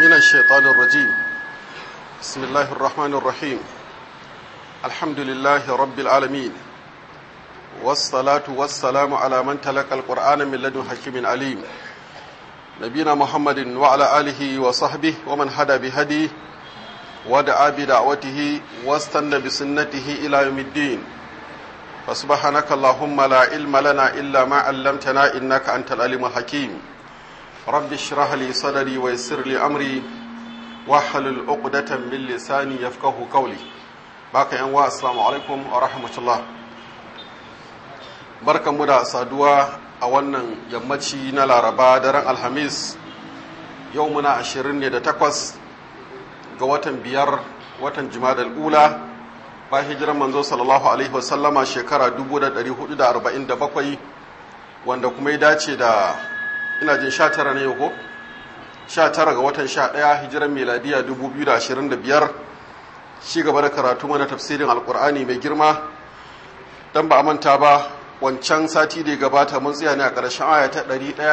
من الشيطان الرجيم بسم الله الرحمن الرحيم الحمد لله رب العالمين والصلاة والسلام على من تلقى القرآن من لدن حكيم عليم نبينا محمد وعلى آله وصحبه ومن هدى بهديه ودعا بدعوته واستنى بسنته إلى يوم الدين فسبحانك اللهم لا علم لنا إلا ما علمتنا إنك أنت العليم الحكيم رب اشرح لي صدري ويسر لي أمري واحلل عقدة من لساني يفقه قولي باقي أنواع السلام عليكم ورحمة الله barkan mu da saduwa a wannan yammaci na laraba daren alhamis yau muna ashirin ne da takwas ga watan biyar watan jimadal ula ba hijiran manzo sallallahu alaihi wasallama shekara 1447 wanda kuma ya dace da ina jin 19 ne ko 19 ga watan 11 hijiran miladiya 2025 shi gaba da karatu mana tafsirin alkur'ani mai girma dan ba a manta ba wancan sati da ya gabata mun tsaya ne a ƙarshen aya ta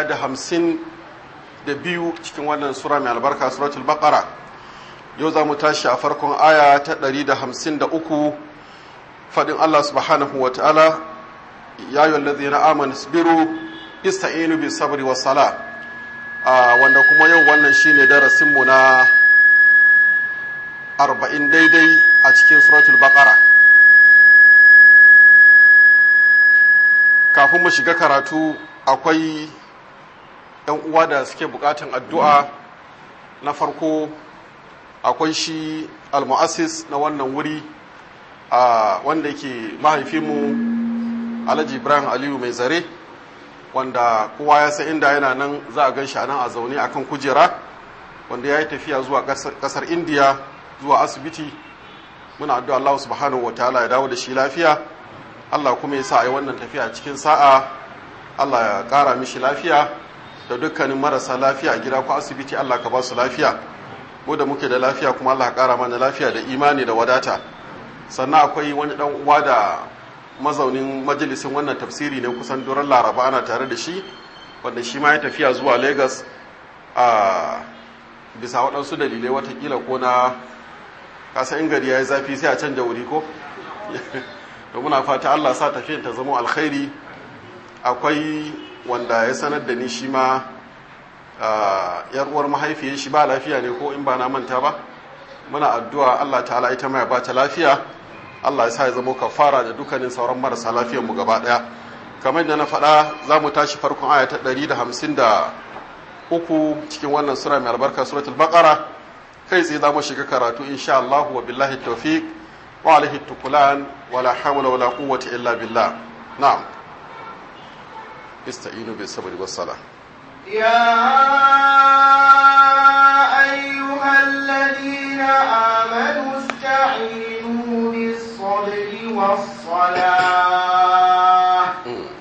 152 cikin wannan sura mai albarka suratul baqara yau za mu tashi a farkon aya ta 153 faɗin Allah subhanahu wa ta'ala ya yi wallazi na amon isbiru ista'inu bi sabri wa sala wanda kuma yau wannan shine darasinmu na 40 daidai a cikin suratul baqara kafin mu shiga karatu akwai ‘yan uwa da suke bukatan addu'a na farko akwai shi almu'assis na wannan wuri a wanda yake mahaifinmu alhaji ibrahim aliyu mai zare wanda kowa ya san inda yana nan za a gan shi nan a zaune akan kujera wanda ya yi tafiya zuwa kasar indiya zuwa asibiti muna addu'a allah subhanahu wa ta'ala ya dawo da shi lafiya allah kuma ya sa a yi wannan tafiya cikin sa'a allah ya kara mishi lafiya da dukkanin marasa lafiya a gida ko asibiti allah ka ba su lafiya mu da muke da lafiya kuma Allah ƙara mana lafiya da imani da wadata sannan akwai wani dan uwa da mazaunin majalisin wannan tafsiri ne kusan duran laraba ana tare da shi wanda shi ma ya tafiya zuwa lagos a bisa waɗansu dalilai watakila ko na kasa in gari ya yi zafi sai a canja wuri ko da muna fata Allah sa tafiyan ta zama alkhairi akwai wanda ya sanar da ni shi ma yar uwar mahaifiyar shi ba lafiya ne ko in ba na manta ba muna addu'a Allah ta'ala ita mai ba ta lafiya Allah ya sa ya zama kafara da dukkanin sauran marasa lafiyar mu gaba daya kamar da na faɗa za mu tashi farkon aya ta 153 cikin wannan sura mai albarka suratul baqara kai tsaye za mu shiga karatu insha Allah wa billahi tawfiq wa alaihi tukulan wa la hawla wa la quwwata illa billah na'am ista'inu bis sabri was salah يا أيها الذين آمنوا استعينوا بالصبر والصلاة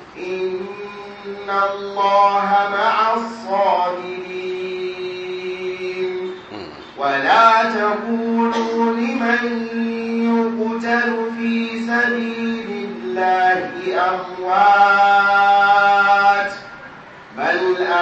إن الله مع الصابرين ولا تقولوا لمن يقتل في سبيل الله أموات بل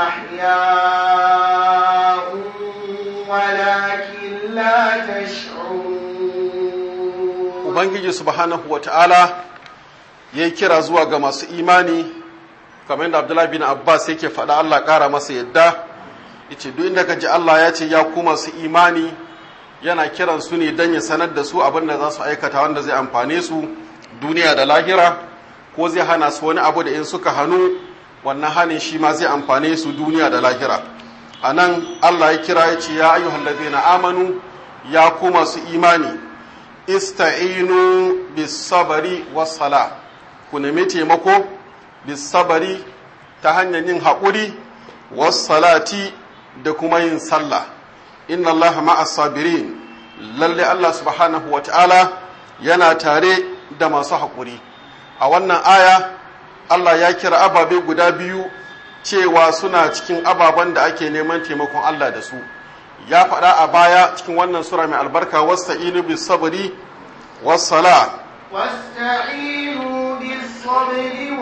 أحياء ولكن لا تشعرون Ubangiji subhanahu wa ta'ala ya yi kira zuwa ga masu imani, kamar yadda Abdullahi bin Abbas yake faɗa Allah ƙara masa yadda, yace duk inda ka ji Allah ya ce ya ku masu imani yana kiran su ne don ya sanar da su abin da za su aikata wanda zai amfane su duniya da lahira, ko zai hana su wani abu da in suka hannu wannan hanin shi ma zai amfane su duniya da lahira a nan allah ya kira ya ce ya ayyuhal ladina amanu ya ku masu imani ista'inu bis sabari was sala ku nemi taimako bis sabari ta hanyar yin haƙuri was salati da kuma yin sallah inna allaha ma'as sabirin lalle allah subhanahu wa ta'ala yana tare da masu haƙuri a wannan aya Allah ya kira ababe guda biyu cewa suna cikin ababen da ake neman taimakon Allah da su ya faɗa a baya cikin wannan sura mai albarka wasta'inu bis sabri was sala واستعينوا بالصبر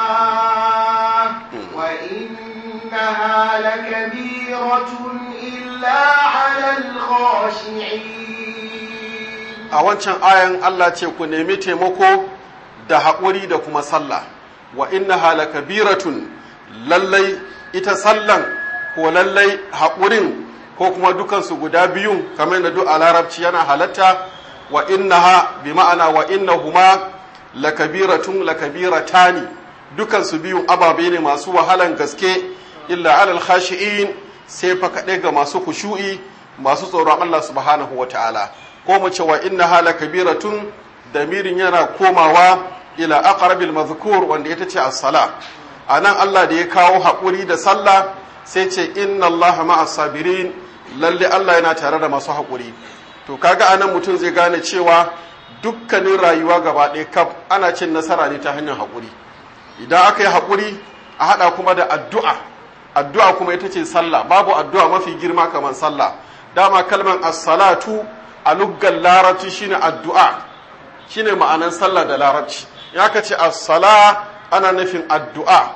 والصلاة وإنها لكبيرة إلا إلا على الخاشعين a wancan ayan Allah ce ku nemi taimako da haƙuri da kuma sallah wa inna hala kabiratun lallai ita sallan ko lallai haƙurin ko kuma dukansu guda biyun kamar da duk a larabci yana halatta wa innaha bi ma'ana wa innahuma lakabiratun lakabiratani dukansu biyun ababe ne masu wahalan gaske illa alal khashi'in sai fa kaɗai ga masu kushu'i masu tsoron Allah subhanahu wa ta'ala ko mu ce wa innaha lakabiratun damirin yana komawa ila aqrabil mazkur wanda ita ce as-sala anan Allah da ya kawo haƙuri da sallah sai ce inna Allah ma'as sabirin lalle Allah yana tare da masu haƙuri to kaga anan mutum zai gane cewa dukkanin rayuwa gaba ɗaya kaf ana cin nasara ne ta hanyar haƙuri idan aka yi haƙuri a haɗa kuma da addu'a addu'a kuma ita ce sallah babu addu'a mafi girma kamar sallah dama kalmar as-salatu a luggan larabci shine addu'a shine ma'anan sallah da larabci ya ka ce as-sala ana nufin addu'a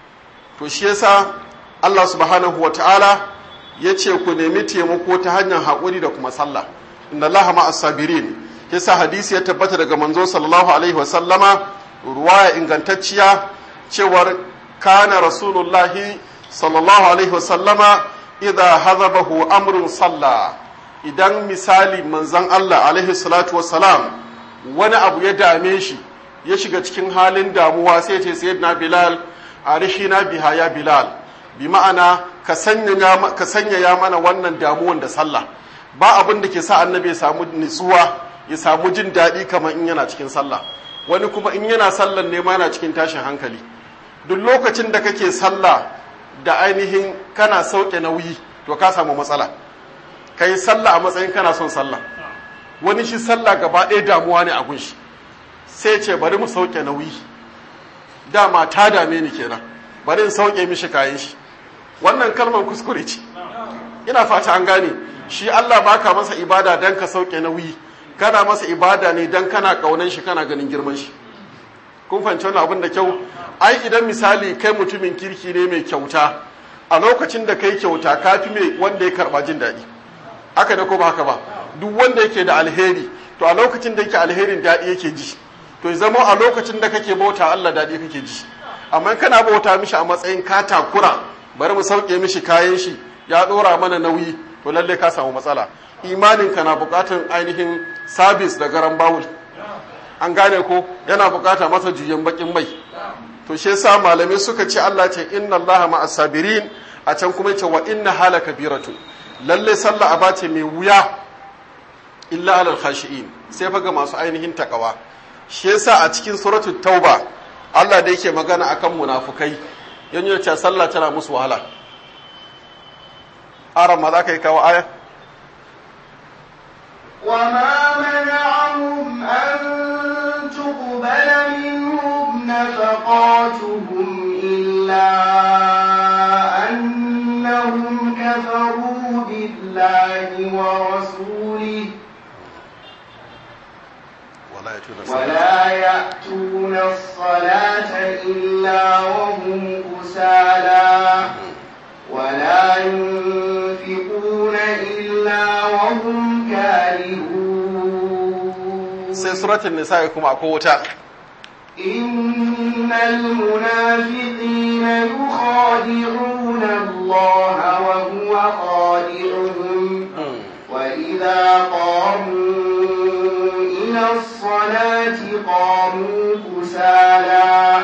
to shi yasa Allah subhanahu wa ta'ala ya ce ku nemi taimako ta hanyar haƙuri da kuma sallah inna Allah ma'as sabirin yasa hadisi ya tabbata daga manzo sallallahu alaihi wa sallama ruwaya ingantacciya cewar kana rasulullahi sallallahu alaihi wa sallama idza hazabahu amrun salla idan misali manzon Allah alaihi salatu wa salam wani abu ya dame shi ya shiga cikin halin damuwa sai ce sayyidina bilal arishina biha ya bilal bi ma'ana ka sanyaya mana wannan damuwan da sallah ba abin da ke sa annabi ya samu nutsuwa ya samu jin daɗi kamar in yana cikin sallah wani kuma in yana sallan ne ma yana cikin tashin hankali duk lokacin da kake sallah da ainihin kana sauke nauyi to ka samu matsala ka yi sallah a matsayin kana son sallah wani shi sallah gaba ɗaya damuwa ne a gunshi sai ce bari mu sauke nauyi dama ta dame ni kenan bari in sauke mishi kayan shi wannan kalmar kuskure ce ina fata an gane shi Allah baka masa ibada dan ka sauke nauyi kana masa ibada ne dan kana kaunan shi kana ganin girman shi kun fahimci wannan abin da kyau ai idan misali kai mutumin kirki ne mai kyauta a lokacin da kai kyauta kafi mai wanda ya karba jin daɗi haka da ko ba haka ba duk wanda yake da alheri to a lokacin da yake alherin daɗi yake ji to ya zama a lokacin da kake bauta Allah daɗi kake ji amma kana bauta mishi a matsayin ka takura bari mu sauke mishi kayan shi ya ɗora mana nauyi to lalle ka samu matsala imanin ka na buƙatar ainihin sabis da garan bawul an gane ko yana buƙata masa juyen bakin mai to shi yasa malamai suka ce Allah ce inna Allah ma'as sabirin a can kuma ce wa inna hala kabiratu lalle sallah aba ce mai wuya illa alal khashi'in sai fa ga masu ainihin takawa shi yasa a cikin suratul tauba Allah da yake magana akan munafukai yan yi ce sallah tana musu wahala aran ma za ka yi kawo aya وما منعهم أن تقبل منهم نفقاتهم إلا أنهم كفروا بالله ورسوله ولا يأتون الصلاة إلا وهم كسالى ولا ينفقون إلا وهم كارهون sai suratul nisa kuma akwai wuta إن المنافقين يخادعون الله وهو خادعهم وإذا قاموا إلى الصلاة قاموا كسالى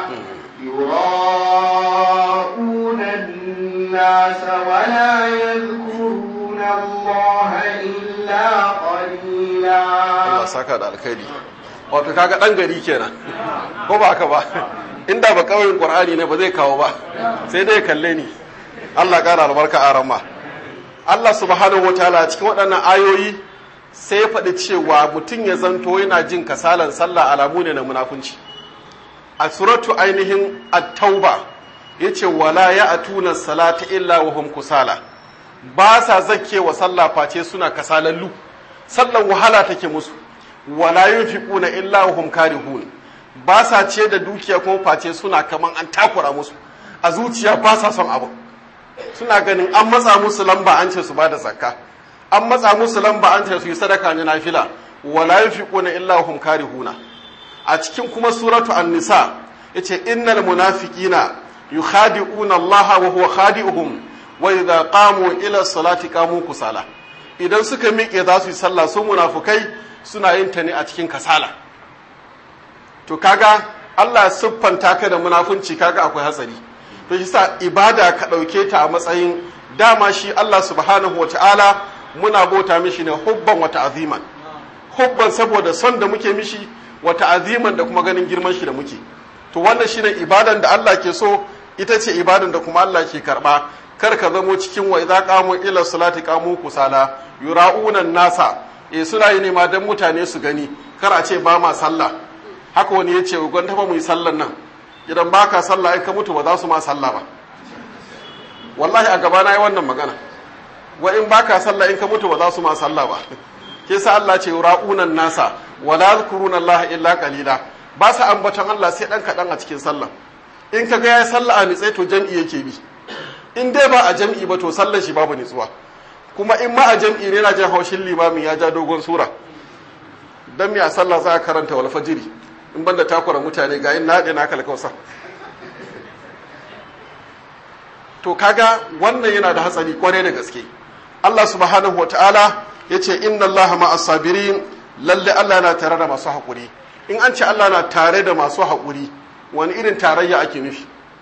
يراءون الناس ولا يذكرون الله إلا قليلا Allah saka da alkhairi wato kaga dan gari kenan ko ba haka ba inda ba kauyen qur'ani ne ba zai kawo ba sai dai kalle ni Allah kara albarka a ramma Allah subhanahu wataala cikin waɗannan ayoyi sai ya faɗi cewa mutum ya zanto yana jin kasalan sallah alamu ne na munafunci a suratu ainihin at-tauba yace wala ya'tuna salata illa wa hum kusala ba sa zakkewa sallah face suna kasalallu sallan wahala take musu wala yunfiquna illa wa hum karihun ba sa ce da dukiya kuma face suna kaman an takura musu a zuciya ba sa son abu suna ganin an matsa musu lamba an ce su ba da zakka an matsa musu lamba an ce su yi sadaka na nafila wala yunfiquna illa hum karihuna a cikin kuma suratu an-nisa yace innal munafiqina yukhadi'una Allah wa huwa khadi'uhum wa idza qamu ila salati qamu kusala idan suka miƙe za su yi sallah sun munafukai suna yin ta ne a cikin kasala to kaga Allah ya siffanta ka da munafunci kaga akwai hatsari to shi sa ibada ka ɗauke ta a matsayin dama shi Allah subhanahu wata'ala muna bauta mishi ne hubban wata aziman hubban saboda son da muke mishi wata aziman da kuma ganin girman shi da muke to wannan shine ibadan da Allah ke so ita ce ibadan da kuma Allah ke karba kar ka zamo cikin wa idza qamu ila salati qamu kusala yura'una nasa eh suna yi nema dan mutane su gani kar a ce ba ma sallah haka wani ya ce gwanda ba mu yi sallan nan idan baka sallah in ka mutu ba za su ma sallah ba wallahi a gaba na yi wannan magana wa in baka sallah in ka mutu ba za su ma sallah ba ke sa Allah ce ra'unan nasa wala yadhkuruna Allah illa qalila ba sa ambaton Allah sai dan kadan a cikin sallah in ka ga ya sallah a nitsai to jam'i yake bi in dai ba a jam'i ba to sallar shi babu nitsuwa kuma in ma a jam'i ne na jin haushin limamin ya ja dogon sura dan me a sallah za a karanta wal fajiri in banda takura mutane ga yin naɗe na kalkausa to kaga wannan yana da hatsari kwarai da gaske Allah subhanahu wataala ya ce inna Allah ma'as sabirin lalle Allah na tare da masu haƙuri in an ce Allah na tare da masu haƙuri wani irin tarayya ake nufi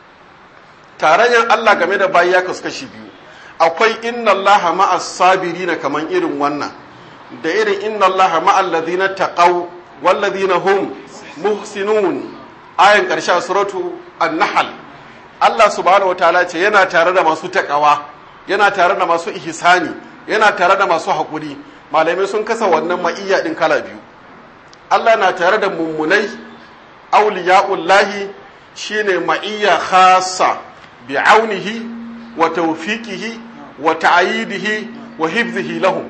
tarayyar Allah game da bayi ya kasu kashi biyu akwai inna Allah ma'as sabirin kaman irin wannan da irin inna Allah ma'al ladina taqaw wal ladina hum muhsinun ayan karshe a suratu an-nahl Allah subhanahu wataala ce yana tare da masu takawa yana tare da masu ihsani yana tare da masu haƙuri malamai sun kasa wannan ma'iyya din kala biyu Allah na tare da mummunai auliya'ullahi shine ma'iyya khassa bi aunihi wa tawfiqihi wa ta'yidihi wa hifzihi lahum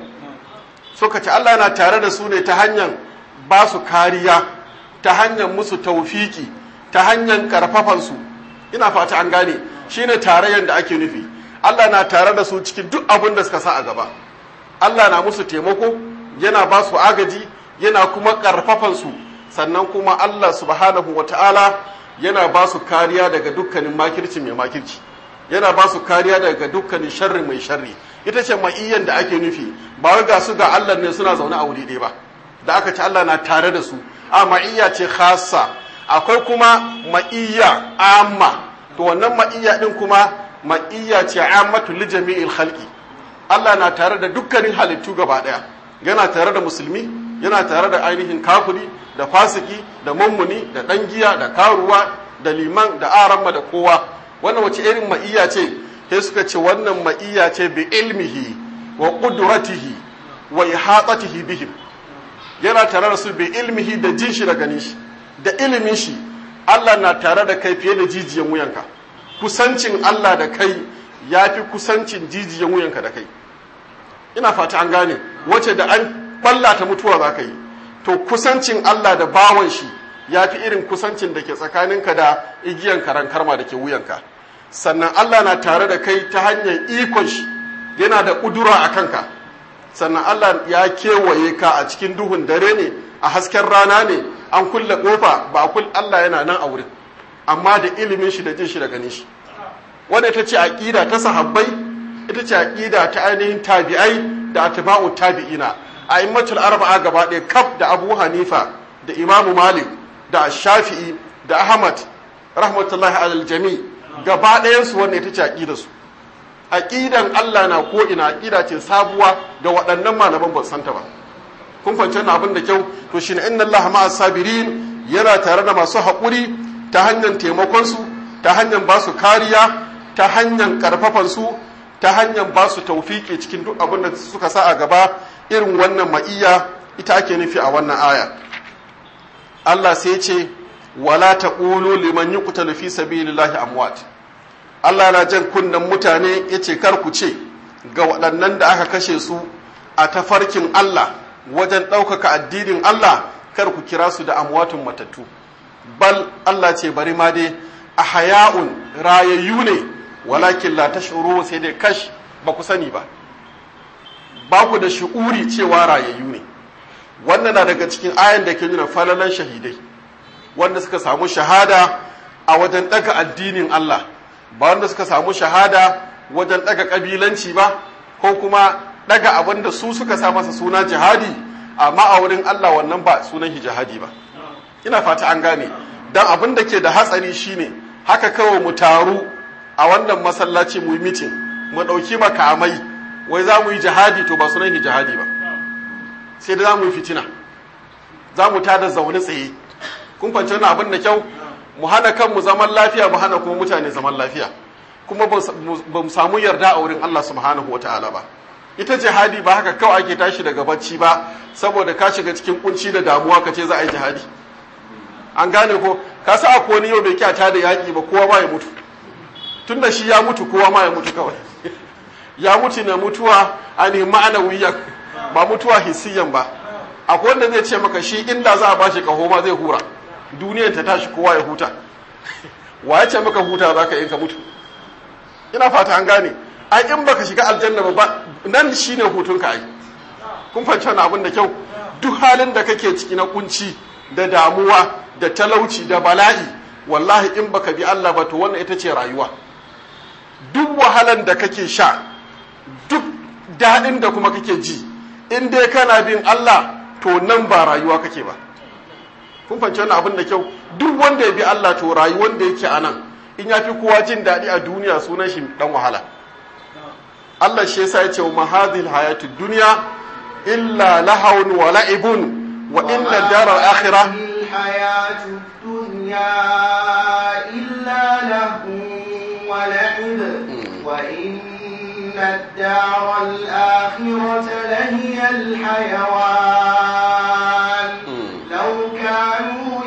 suka ce Allah na tare da su ne ta hanyar ba su kariya ta hanyar musu taufiki ta hanyar karfafansu ina fata an gane shine tarayyar da ake nufi Allah na tare da su cikin duk abin da suka sa a gaba Allah na musu taimako yana ba su agaji yana kuma karfafansu sannan kuma Allah subhanahu wata'ala yana ba su kariya daga dukkanin makirci mai makirci yana ba su kariya daga dukkanin sharri mai sharri ita ce ma'iyyan da ake nufi ba wai ga su ga Allah ne suna zaune a wuri ɗaya ba da aka ce Allah na tare da su a ma'iyya ce khassa akwai kuma ma'iyya amma to wannan ma'iyya din kuma ma'iyya ce ammatu li jami'il khalqi Allah na tare da dukkanin halittu gaba daya yana tare da musulmi yana tare da ainihin kafiri da fasiki da mummuni da dan giya da karuwa da liman da aramma da kowa wannan wace irin ma'iyya ce sai suka ce wannan ma'iyya ce bi ilmihi wa qudratihi wa ihatatihi bihim yana tare da su bi ilmihi da jin shi da ganin shi da ilimin shi Allah na tare da kai fiye da jijiyan wuyanka kusancin Allah da kai ya fi kusancin jijiyan wuyanka da kai ina fata an gane wace da an balla ta mutuwa za ka yi to kusancin Allah da bawan shi ya fi irin kusancin da ke tsakaninka da igiyan karan karma da ke wuyanka sannan Allah na tare da kai ta hanyar ikon shi yana da ƙudura a kanka sannan Allah ya kewaye ka a cikin duhun dare ne a hasken rana ne an kulle kofa ba a kulle Allah yana nan a wurin amma da ilimin shi da jin shi da ganin shi wanda ita ce aqida ta sahabbai ita ce aqida ta ainihin tabi'ai da atba'u tabi'ina a immatul arba'a gaba ɗaya kaf da Abu Hanifa da Imam Malik da Shafi'i da Ahmad rahmatullahi alal jami gaba ɗayan su wanda ita ce aqidar su aqidan Allah na ko ina aqida ce sabuwa da waɗannan malaman ba santa ba kun fahimci wannan abin da kyau to shine inna Allah ma'as sabirin yana tare da masu haƙuri ta hanyar taimakon su ta hanyar ba su kariya ta hanyar karfafan su ta hanyar ba su tawfiki cikin duk abin da suka sa a gaba irin wannan ma'iyya ita ake nufi a wannan aya Allah sai ya ce wala taqulu liman yuqtalu fi sabilillahi amwat Allah na jan kunnen mutane ya ce kar ku ce ga waɗannan da aka kashe su a tafarkin Allah wajen ɗaukaka addinin Allah kar ku kira su da amwatun matattu bal Allah ce bari ma dai a haya'un rayayyu ne walakin la tashuru sai dai kash ba ku sani ba ba ku da shi'uri cewa rayayyu ne wannan na daga cikin ayan da ke nuna falalan shahidai wanda suka samu shahada a wajen daga addinin Allah ba wanda suka samu shahada wajen daga kabilanci ba ko kuma daga abin da su suka sa masa suna jihadi amma a wurin Allah wannan ba sunan jihadi ba ina fata an gane dan abin da ke da hatsari shine haka kawai mu taru a wannan masallaci mu yi mitin mu ɗauki makamai wai za mu yi jihadi to ba sunan jihadi ba sai da za mu yi fitina za mu tada zaune tsaye kun fahimci wannan abin da kyau mu hana kanmu zaman lafiya mu hana kuma mutane zaman lafiya kuma ba mu samu yarda a wurin Allah subhanahu wa ta'ala ba ita jihadi ba haka kawai ake tashi daga bacci ba saboda ka shiga cikin kunci da damuwa ka ce za a yi jihadi an gane ko ka sa a wani yau bai kyata da yaƙi ba kowa ma ya mutu tun da shi ya mutu kowa ma ya mutu kawai ya mutu na mutuwa a ne ma'anawiyan ba mutuwa hissiyan ba akwai wanda zai ce maka shi inda za a bashi kaho ma zai hura duniyar ta tashi kowa ya huta wa ya ce maka huta za ka yi ka mutu ina fata an gane ai in baka shiga aljanna ba nan shine hutun ka ai kun fahimci wannan abin da kyau duk halin da kake ciki na kunci da damuwa da talauci da bala'i wallahi in baka bi Allah ba to wannan ita ce rayuwa duk wahalan da kake sha duk daɗin da kuma kake ji in dai kana bin Allah to nan ba rayuwa kake ba kun fahimci wannan abin da kyau duk wanda ya bi Allah to rayuwar da yake a nan in ya fi kowa jin daɗi a duniya sunan shi dan wahala Allah shi yasa ya ce wa mahadhil hayatud dunya illa lahawun wa la'ibun wa inna daral akhirah الحياة الدنيا إلا له ولعب وإن الدار الآخرة لهي الحيوان لو كانوا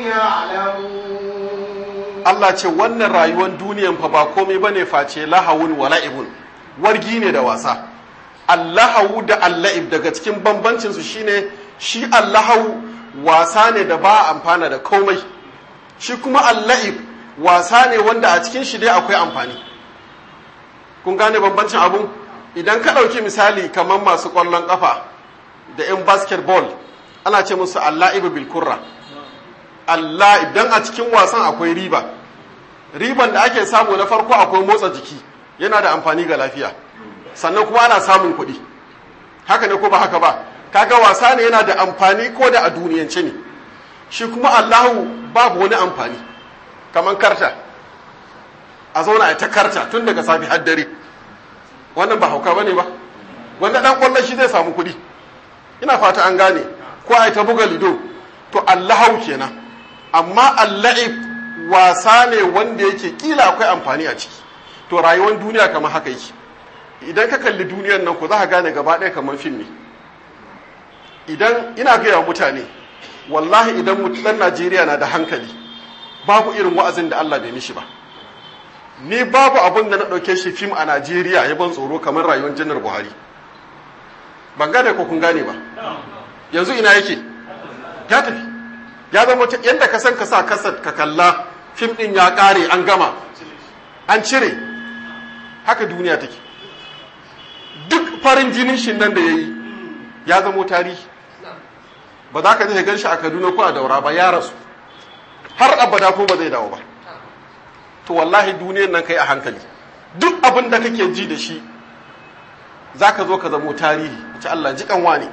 يعلمون Allah ce wannan rayuwar duniyan fa ba komai bane face lahawun wa la'ibun wargi ne da wasa Allahu da Allahib daga cikin bambancin su shine shi Allahu wasa ne da ba amfana da komai shi kuma Allahib wasa ne wanda a cikin shi dai akwai amfani kun gane bambancin abun idan ka ɗauki misali kamar masu ƙwallon ƙafa da 'yan basketball ana ce musu Allahib bil kurra Allah idan a cikin wasan akwai riba riban da ake samu na farko akwai motsa jiki yana da amfani ga lafiya sannan kuma ana samun kuɗi haka ne ko ba haka ba kaga wasa ne yana da amfani ko da a duniyance ne shi kuma Allahu babu wani amfani kamar karta a zauna a ta karta tun daga safi har dare wannan ba hauka bane ba wanda dan kwallon shi zai samu kuɗi ina fata an gane ko a ta buga lido to Allahu kenan amma Allah'ib wasa ne wanda yake kila akwai amfani a ciki to rayuwar duniya kamar haka yake idan ka kalli duniyar nan ku za ka gane gaba ɗaya kamar fim ne idan ina gaya wa mutane wallahi idan ɗan najeriya na da hankali babu irin wa'azin da allah bai mishi ba ni babu abin da na ɗauke shi fim a najeriya ya ban tsoro kamar rayuwar janar buhari ban gane ko kun gane ba yanzu ina yake ya tafi ya zama yadda ka san ka sa kasar ka kalla fim ɗin ya ƙare an gama an cire haka duniya take duk farin jinin shi nan da ya yi ya zamo tarihi ba za ka je gan shi a kaduna ko a daura ba ya rasu har abada ko ba zai dawo ba to wallahi duniyar nan kai a hankali duk abin da kake ji da shi za ka zo ka zamo tarihi a ci Allah ji kanwa ne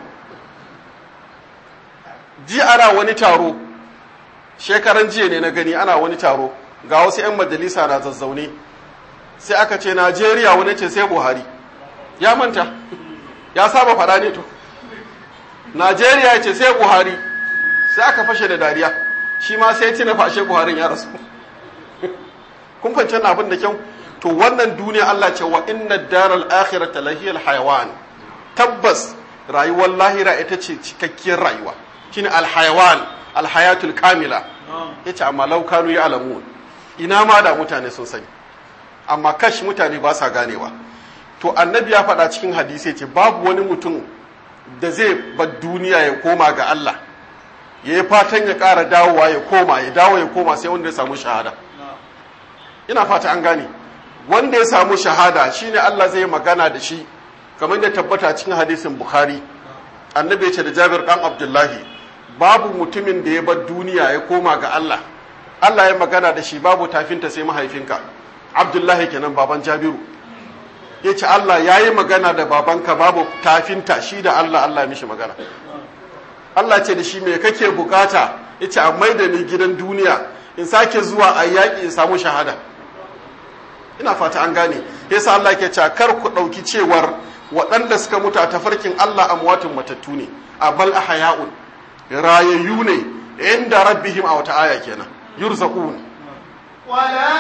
ji ana wani taro shekaran jiya ne na gani ana wani taro ga wasu 'yan majalisa na zazzaune sai aka ce najeriya wani ce sai buhari ya manta ya saba fada ne to najeriya ce sai buhari sai aka fashe da dariya shi ma sai tina fashe buharin ya rasu kun fahimci abin da kyau to wannan duniya Allah ce wa inna daral akhirata lahiyal hayawan tabbas rayuwar lahira ita ce cikakkiyar rayuwa shine alhayawan alhayatul kamila yace amma law kanu ya'lamun ina ma da mutane sun sani amma kash mutane ba sa ganewa to annabi ya faɗa cikin hadisi ce babu wani mutum da zai bar duniya ya koma ga Allah ya yi fatan ya ƙara dawowa ya koma ya dawo ya koma sai wanda ya samu shahada ina fata an gane wanda ya samu shahada shine Allah zai magana da shi kamar da tabbata cikin hadisin Bukhari annabi ya ce da Jabir dan Abdullahi babu mutumin da ya bar duniya ya koma ga Allah Allah ya magana da shi babu tafinta sai mahaifinka Abdullahi kenan baban Jabiru ya ce Allah ya yi magana da babanka babu tafinta shi da Allah Allah ya mishi magana Allah ce da shi me kake bukata ya ce a maida ni gidan duniya in sake zuwa a yaƙi in samu shahada ina fata an gane yasa Allah ke cewa kar ku ɗauki cewar waɗanda suka mutu a tafarkin Allah amwatun matattu ne a bal ahya'un rayayyu ne inda rabbihim a wata aya kenan yurzaqun ولا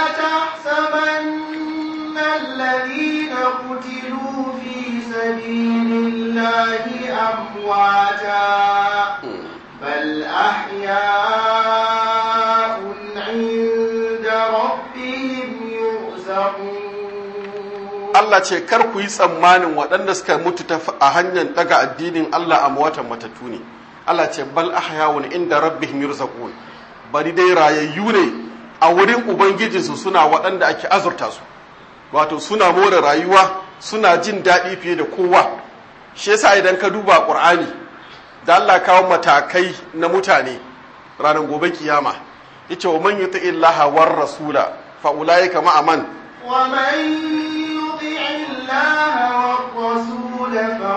تحسبن الذين قتلوا في سبيل الله أمواتا بل أحياء عند ربهم يرزقون Allah ce kar ku yi tsammanin waɗanda suka mutu ta a hanyar daga addinin Allah a watan matattu ne Allah ce bal ahyawun inda rabbihim yurzaqun bari dai rayayyu ne a wurin ubangijinsu suna waɗanda ake azurta su wato suna more rayuwa suna jin daɗi fiye da kowa shi yasa idan ka duba ƙur'ani da Allah kawo matakai na mutane ranar gobe kiyama yace wa man yuti illaha war rasula fa ulaika ma'a man ومن يطع الله والرسول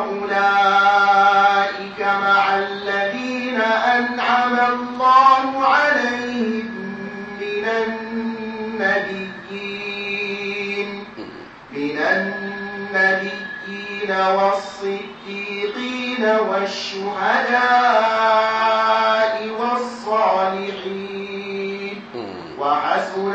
فأولئك مع الذين أنعم الله عليهم من النبيين من النبيين والصديقين والشهداء والصالحين وحسن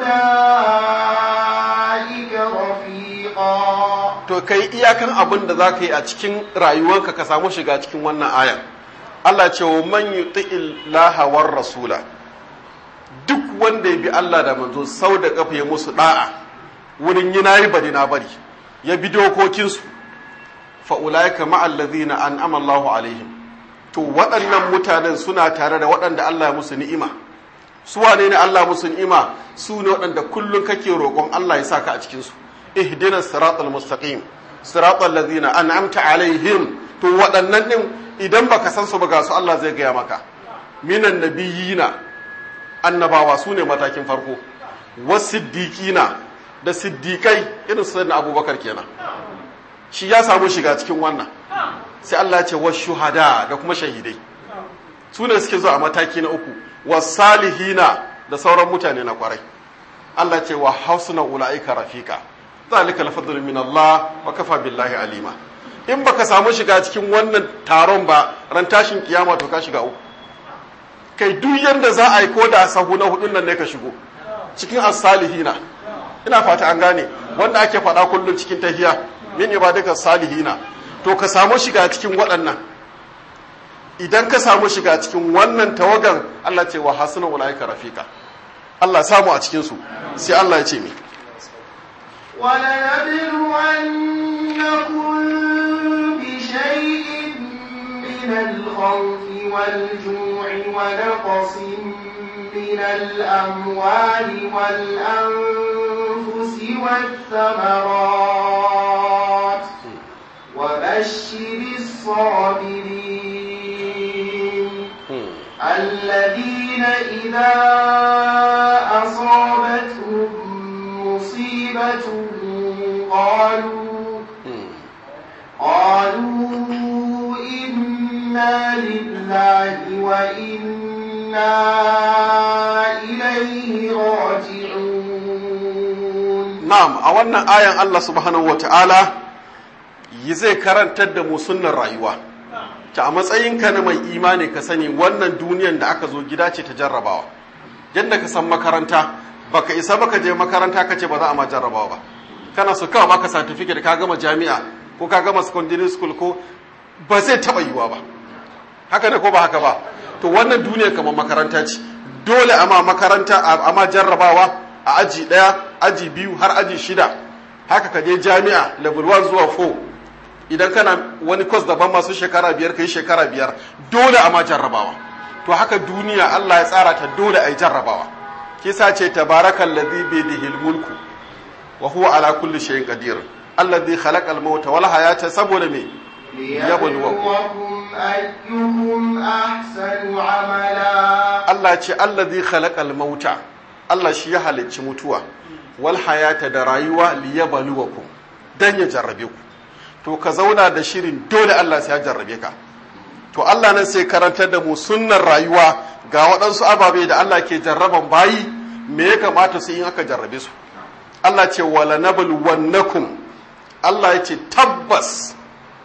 أولئك رفيقا to kai iyakan abin da za ka yi a cikin rayuwarka ka samu shiga cikin wannan ayan Allah ce wa man yuti illaha war rasula duk wanda ya bi Allah da manzo sau da kafa ya musu da'a wurin yi nayi bari na bari ya bi dokokinsu fa ulaika ma allazina an'ama Allahu alaihim to waɗannan mutanen suna tare da waɗanda Allah ya musu ni'ima su wane ne Allah musu ni'ima su ne waɗanda kullum kake roƙon Allah ya saka a cikin su ihdina siratal mustaqim siratal ladzina an'amta alaihim to waɗannan din idan baka san su ba ga su Allah zai gaya maka minan nabiyina annabawa su ne matakin farko wasiddiqina da siddiqai irin su na abubakar kenan shi ya samu shiga cikin wannan sai Allah ya ce washuhada da kuma shahidai su ne suke zuwa a mataki na uku wasalihina da sauran mutane na kwarai Allah ce wa hausuna ula'ika rafika zalika al min Allah wa kafa billahi alima in baka samu shiga cikin wannan taron ba ran tashin kiyama to ka shiga uku kai duk yanda za a yi ko da sahu na hudun nan ne ka shigo cikin as-salihina ina fata an gane wanda ake faɗa kullum cikin tahiya min ibadika salihina to ka samu shiga cikin waɗannan idan ka samu shiga cikin wannan tawagan Allah ce wa hasuna ulaika rafika Allah samu a cikin su sai Allah ya ce mi ولنبلونكم بشيء من الخوف والجوع ونقص من الأموال والأنفس والثمرات وبشر الصابرين الذين إذا أصابتهم مصيبة قالوا قالوا إنا لله وإنا إليه راجعون na'am a wannan ayan Allah subhanahu wata'ala yi zai karantar da mu sunnar rayuwa ta a matsayinka na mai imani ka sani wannan duniyan da aka zo gida ce ta jarrabawa yadda ka san makaranta baka isa baka je makaranta ka ce ba za a ma jarrabawa ba kana so kawai maka certificate ka gama jami'a ko ka gama secondary school ko ba zai taba yiwa ba haka ne ko ba haka ba to wannan duniya kamar makaranta ce dole a ma makaranta a ma jarrabawa a aji ɗaya aji biyu har aji shida haka ka je jami'a level 1 zuwa 4 idan kana wani kwas daban masu shekara biyar ka yi shekara biyar dole a ma jarrabawa to haka duniya Allah ya tsara ta dole a yi jarrabawa kisa ce tabarakan ladhi bi dihil mulku wa huwa ala kulli shay'in qadir alladhi khalaqal mauta wal hayata saboda me ليبلوكم أيكم أحسن عملا Allah ce alladhi khalaqal mauta Allah shi ya halicci mutuwa wal hayata da rayuwa liyabluwakum dan ya jarrabe ku to ka zauna da shirin dole Allah sai ya jarrabe ka to Allah nan sai karantar da mu sunnar rayuwa ga waɗansu ababe da Allah ke jarraban bayi me ya kamata su in aka jarrabe su Allah ce wala nabluwannakum Allah ya ce tabbas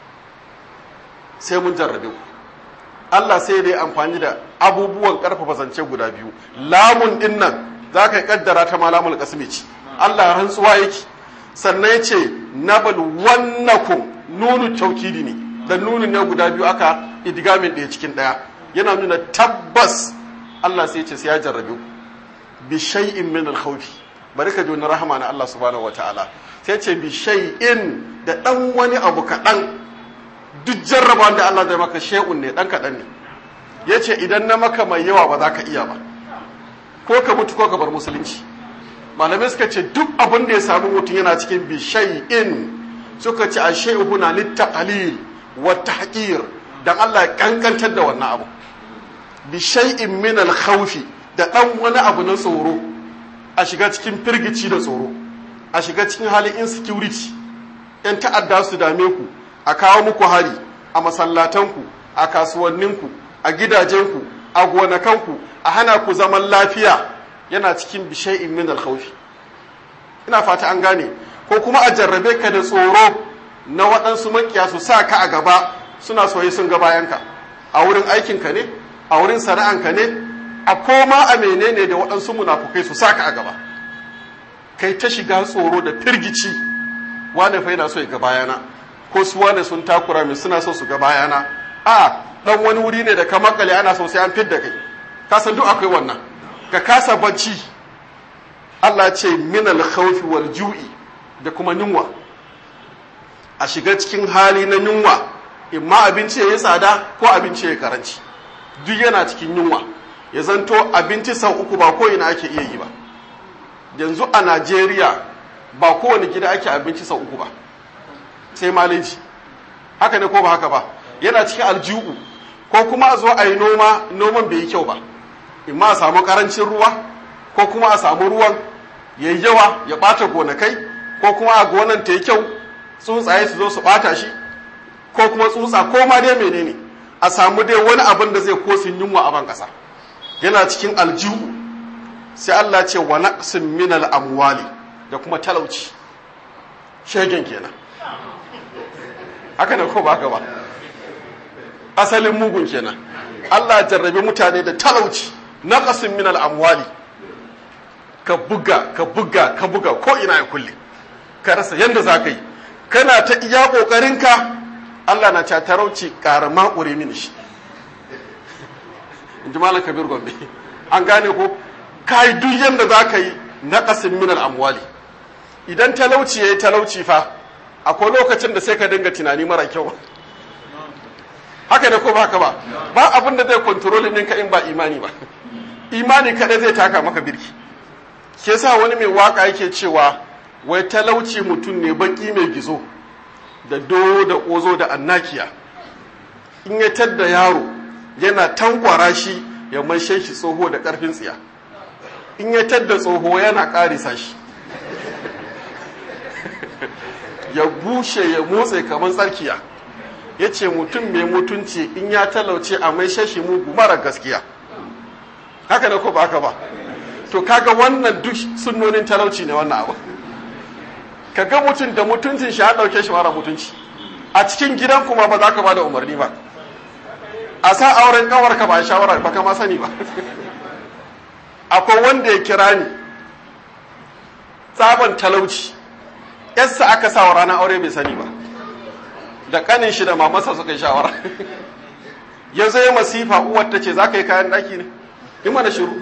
sai mun jarrabe ku Allah sai dai amfani da abubuwan karfafa zance guda biyu lamun din nan za ka kaddara ta malamul kasmi ce Allah rantsuwa yake sannan ya ce nabal wannakum nunu taukidi ne da nunin ne guda biyu aka idgamin ɗaya cikin ɗaya yana nuna tabbas Allah sai ya ce sai ya jarrabe ku bi shay'in min al-khawfi bari ka ji wani rahama na Allah subhanahu wataala sai ce bi shay'in da dan wani abu kaɗan duk jarrabawan da Allah zai maka shay'un ne dan kaɗan ne yace idan na maka mai yawa ba za ka iya ba ko ka mutu ko ka bar musulunci malamai suka ce duk abin da ya samu mutum yana cikin bi shay'in suka ce a shay'u huna littaqalil wa tahqir dan Allah ya kankantar da wannan abu bi shay'in min al-khawfi da dan wani abu na tsoro a shiga cikin firgici da tsoro a shiga cikin halin insecurity yan ta'adda su dame ku a kawo muku hari a masallatanku a kasuwanninku a gidajenku a gonakanku a hana ku zaman lafiya yana cikin bishai'in min alkhawfi ina fata an gane ko kuma a jarrabe ka da tsoro na waɗansu makiya su sa ka a gaba suna soye sun ga bayanka a wurin aikinka ne a wurin sana'anka ne a koma a menene da waɗansu munafukai su sa ka a gaba kai ta shiga tsoro da firgici wane fa yana so ya ga bayana ko su wane sun takura min suna so su ga bayana a dan wani wuri ne da ka makale ana so sai an fidda kai ka san duk akwai wannan ka kasa bacci Allah ce min al khawfi wal ju'i da kuma yunwa a shiga cikin hali na yunwa imma abinci ya tsada ko abinci ya karanci duk yana cikin yunwa ya zanto abinci sau uku ba ko ina ake iya yi ba yanzu a Najeriya ba kowane gida ake abinci sau uku ba sai maleji haka ne ko ba haka ba yana cikin aljihu ko kuma a zo a yi noma noman bai yi kyau ba imma a samu karancin ruwa ko kuma a samu ruwan ya yi yawa ya ɓata gonakai ko kuma a gonan ta yi kyau tsuntsaye su zo su ɓata shi ko kuma tsutsa ko ma dai menene a samu dai wani abin da zai kosin yunwa a ban ƙasa yana cikin aljihu sai Allah ce wa naqsin minal amwali da kuma talauci shegen kenan haka ne ko ba haka ba asalin mugun kenan Allah jarrabe mutane da talauci naqsin minal amwali ka buga ka buga ka buga ko ina ya kulle ka rasa yanda za ka yi kana ta iya ƙoƙarinka Allah na ca talauci ƙara maƙure mini shi in ji malam kabir gombe an gane ko ka yi duk yanda za ka yi naqsin minal amwali idan talauci ya yi talauci fa akwai lokacin da sai ka dinga tunani mara kyau haka ne ko ba haka ba ba abin da zai kontrolin ɗinka in ba imani ba imani kaɗai zai taka maka birki ke sa wani mai waka yake cewa wai talauci mutum ne baki mai gizo da do da ƙozo da annakiya in ya tadda yaro yana tankwara shi ya manshe shi tsoho da ƙarfin tsiya in ya tadda tsoho yana ƙarisa shi ya bushe ya motsa kamar tsarkiya ya ce mutum mai mutunci in ya talauce a mai shashi mugu mara gaskiya haka da ko ba haka ba to kaga wannan duk sunnonin talauci ne wannan abu kaga mutum da mutuncin shi ya dauke shi mara mutunci a cikin gidan kuma ba za ka ba da umarni ba a sa auren kawar ka ba shawara ba ka ma sani ba akwai wanda ya kira ni tsaban talauci yassa aka sa wa ranar aure bai sani ba da kanin shi da mamasa suka yi shawara ya zai masifa uwar ta ce za ka yi kayan ɗaki ne yi mana shiru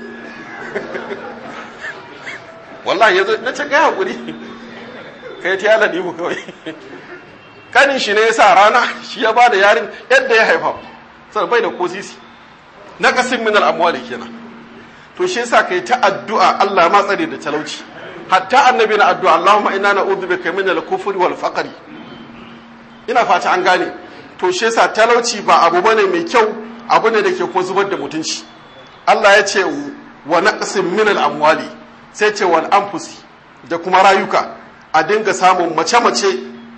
wallahi ya zo na ce kai haƙuri ka yi tiyala ɗihu kawai kanin shi ne ya sa rana shi ya ba da yarin yadda ya haifa sai bai da kosisi na kasin min al'amwali kenan to shi yasa kai ta addu'a Allah ma tsare da talauci hatta annabi na addu'a Allahumma inna na'udhu bika min al-kufri wal faqri ina fata an gane to shi yasa talauci ba abu bane mai kyau abu ne da ke kuma zubar da mutunci Allah ya ce wa naqsin min al-amwali sai ce wal anfusi da kuma rayuka a dinga samun mace-mace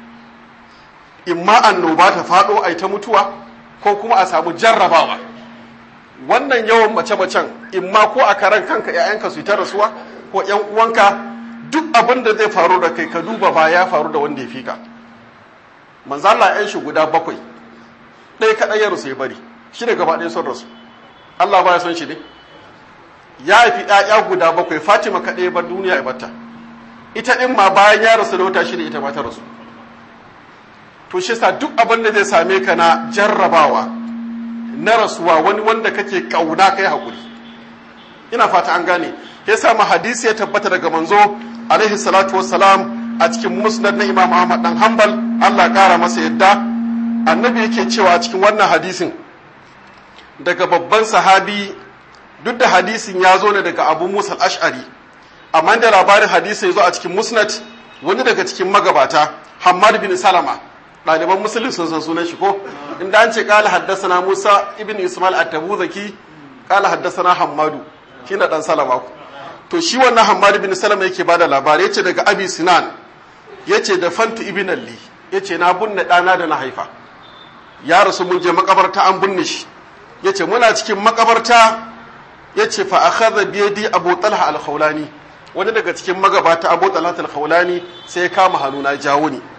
imma annoba ta faɗo a ta mutuwa ko kuma a samu jarrabawa wannan yawan mace-macen imma ko a karan kanka 'ya'yanka su ta rasuwa ko 'yan uwanka duk abin da zai faru da kai ka duba ba ya faru da wanda ya fi ka manzo Allah 'yan shi guda bakwai ɗaya kaɗai ya rasu ya bari shi da gaba ɗaya son rasu Allah ba ya son shi ne ya haifi 'ya'ya guda bakwai Fatima kaɗai bar duniya ya bata ita ɗin ma bayan ya rasu da wata shi da ita ma ta rasu to shi sa duk abin da zai same ka na jarrabawa na rasuwa wani wanda kake kauna kai hakuri ina fata an gane ya sa ma hadisi ya tabbata daga manzo alaihi salatu wassalam a cikin musnad na imam ahmad dan hanbal Allah kara masa yadda annabi yake cewa a cikin wannan hadisin daga babban sahabi duk da hadisin ya zo ne daga abu musa al-ash'ari amma da labarin hadisi ya zo a cikin musnad wani daga cikin magabata hammad bin salama ɗaliban musulun sun san sunan shi ko inda an ce kala haddasana musa ibn ismail at-tabuzaki kala haddasana hammadu shi na dan salama ku to shi wannan hammadu bin salama yake bada labari yace daga abi sinan yace da fantu ibn alli yace na bunne ɗana da na haifa ya rasu mun je makabarta an bunne shi yace muna cikin makabarta yace fa akhadha bi yadi abu talha al-khawlani wani daga cikin magabata abu talha al-khawlani sai ya kama hannuna jawo ni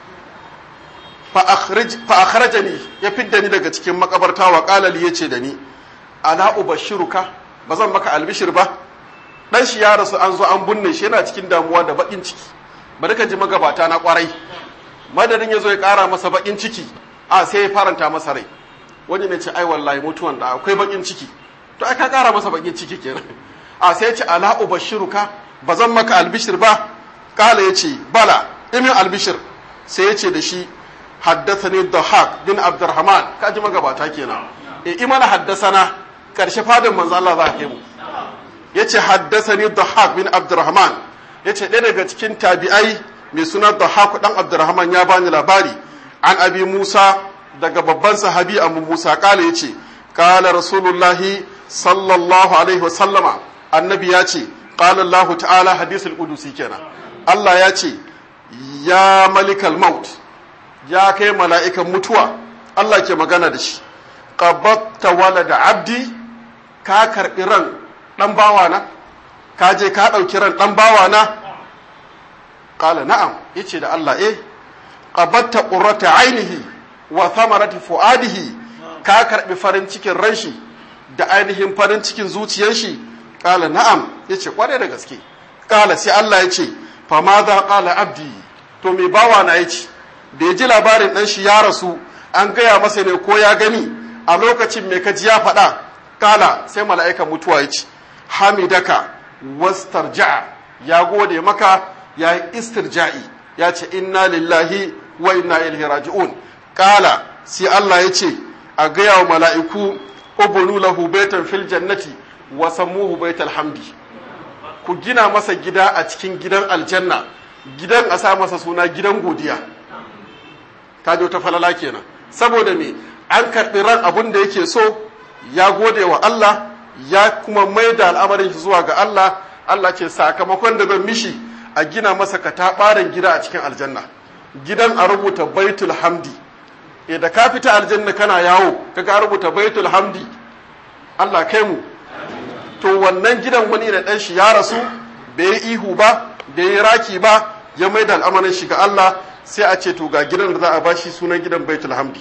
fa akhrajani ya fidda ni daga cikin makabarta wa qala li yace da ni ala ubashiruka bazan maka albishir ba dan shi ya rasu an zo an bunne shi yana cikin damuwa da bakin ciki bari ka ji magabata na kwarai madadin ya zo ya kara masa bakin ciki a sai ya faranta masa rai wani ne ce ai wallahi mutuwan da akwai bakin ciki to ai ka kara masa bakin ciki kenan a sai ya ce ala ubashiruka bazan maka albishir ba kala yace bala imin albishir sai ya ce da shi haddathani Dhahak bin Abdurrahman kaji magabata kenan e imana haddasana karshe fadin manzo Allah za ka mu yace haddathani Dhahak bin Abdurrahman yace ɗaya daga cikin tabi'ai mai suna Dhahak dan Abdurrahman ya bani labari an abi Musa daga babban sahabi Abu Musa kala yace kala Rasulullahi sallallahu alaihi wasallama annabi ya ce qala Allah ta'ala hadisul qudusi kenan Allah ya ce ya malikal maut ya kai mala'ikan mutuwa Allah ke magana da shi qabatta walada abdi ka karɓi ran ɗan bawana ka je ka ɗauki ran ɗan bawana ƙala na'am yace da Allah eh qabatta qurrata ainihi wa thamarati fuadihi ka karɓi farin cikin ran shi da ainihin farin cikin zuciyar shi ƙala na'am yace kware da gaske ƙala sai Allah yace fa ma za ƙala abdi to me bawana yace da ya ji labarin ɗan shi ya rasu an gaya masa ne ko ya gani a lokacin mai kaji ya faɗa kala sai mala'ikan mutuwa ya ce hamidaka wastarja'a ya gode maka ya yi istirja'i ya ce inna lillahi wa inna ilaihi raji'un kala sai Allah ya ce a gaya wa mala'iku ubunu lahu baitan fil jannati wa sammuhu baital hamdi ku gina masa gida a cikin gidan aljanna gidan a sa masa suna gidan godiya ta ta falala kenan saboda me an karɓi ran abin da yake so ya gode wa Allah ya kuma mai da al'amarin shi zuwa ga Allah Allah ce sakamakon da zan mishi a gina masa kataɓaren gida a cikin aljanna gidan a rubuta baitul hamdi e da ka fita aljanna kana yawo kaga rubuta baitul hamdi Allah kai mu to wannan gidan wani da ɗan shi ya rasu bai yi ihu ba bai yi raki ba ya mai da al'amarin shi ga Allah sai a ce to ga gidan da za a bashi sunan gidan baitul hamdi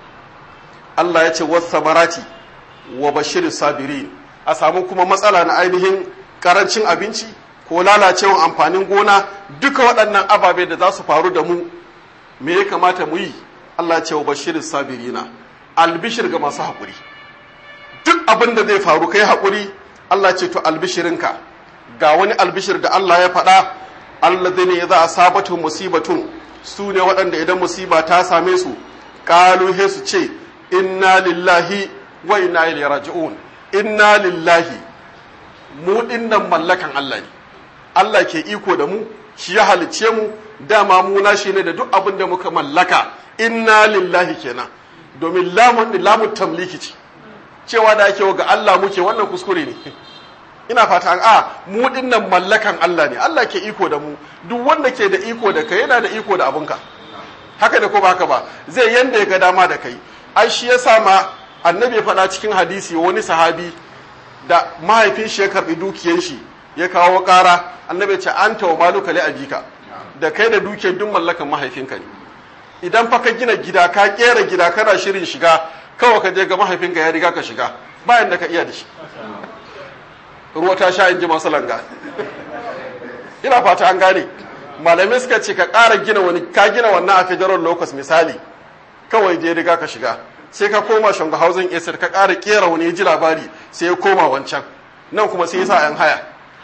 Allah ya ce wasamarati wa bashirin sabirin a samu kuma matsala na ainihin karancin abinci ko lalacewan amfanin gona duka waɗannan ababe da za su faru da mu me ya kamata mu yi Allah ya ce wa bashirin sabirina albishir ga masu haƙuri duk abin da zai faru kai haƙuri Allah ce to albishirinka ga wani albishir da Allah ya faɗa Allah zai ne ya za a sabatu musibatun su ne waɗanda idan musiba ta same su ƙalu he su ce inna lillahi wa inna ilaihi raji'un inna lillahi mu dinnan mallakan Allah ne Allah ke iko da mu shi ya halicce mu dama mu nashi ne da duk abin da muka mallaka inna lillahi kenan domin lamun lamun tamliki ce cewa da ake ga Allah muke wannan kuskure ne ina fata a mu dinnan mallakan Allah ne Allah ke iko da mu duk wanda ke da iko da kai yana da iko da abunka haka da ko ba haka ba zai yanda ya ga dama da kai ai shi yasa ma annabi ya faɗa cikin hadisi wani sahabi da mahaifin shi ya karɓi dukiyar shi ya kawo ƙara annabi ce an tawa maluka li abika da kai da dukiyar duk mallakan mahaifinka ne idan fa ka gina gida ka kera gida kana shirin shiga kawai ka je ga mahaifinka ya riga ka shiga bayan da ka iya da shi ruwa ta sha in ji masu langa ina fata an gane malamai suka ce ka ƙara gina wani ka gina wannan a federal locus misali kawai je riga ka shiga sai ka koma shanga housing estate ka ƙara kera wani ya ji labari sai ya koma wancan nan kuma sai ya sa yan haya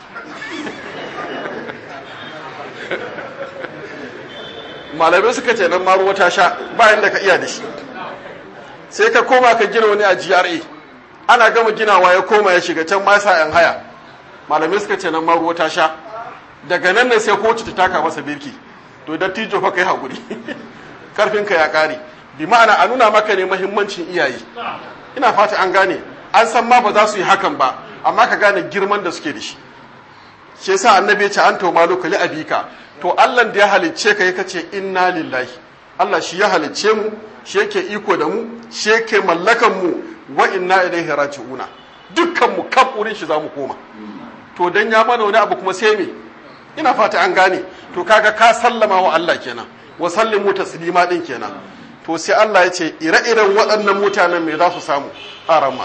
malamai suka ce nan maruwa ta sha bayan da ka iya da shi sai ka koma ka gina wani a GRA ana gama ginawa ya koma ya shiga can ma sa yan haya malamai suka ce nan maruwa ta sha daga nan ne sai kotu ta taka masa birki to dattijo fa kai hakuri karfinka ya kare bi ma'ana a nuna maka ne mahimmancin iyaye ina fata an gane an san ma ba za su yi hakan ba amma ka gane girman da suke da shi shi yasa annabi ya ce an to maluka li abika to Allah da ya halicce ka yake ce inna lillahi Allah shi ya halicce mu shi yake iko da mu shi yake mallakan mu wa inna ilaihi raji'una dukkan mu kaf wurin shi zamu koma to dan ya mana wani abu kuma sai me ina fata an gane to kaga ka sallama wa Allah kenan wa sallimu taslima din kenan to sai Allah ya ce ire-iren waɗannan mutanen me za su samu a ramma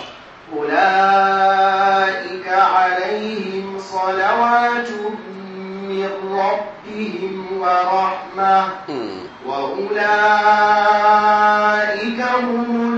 أولئك عليهم صلوات من ربهم ورحمة وأولئك هم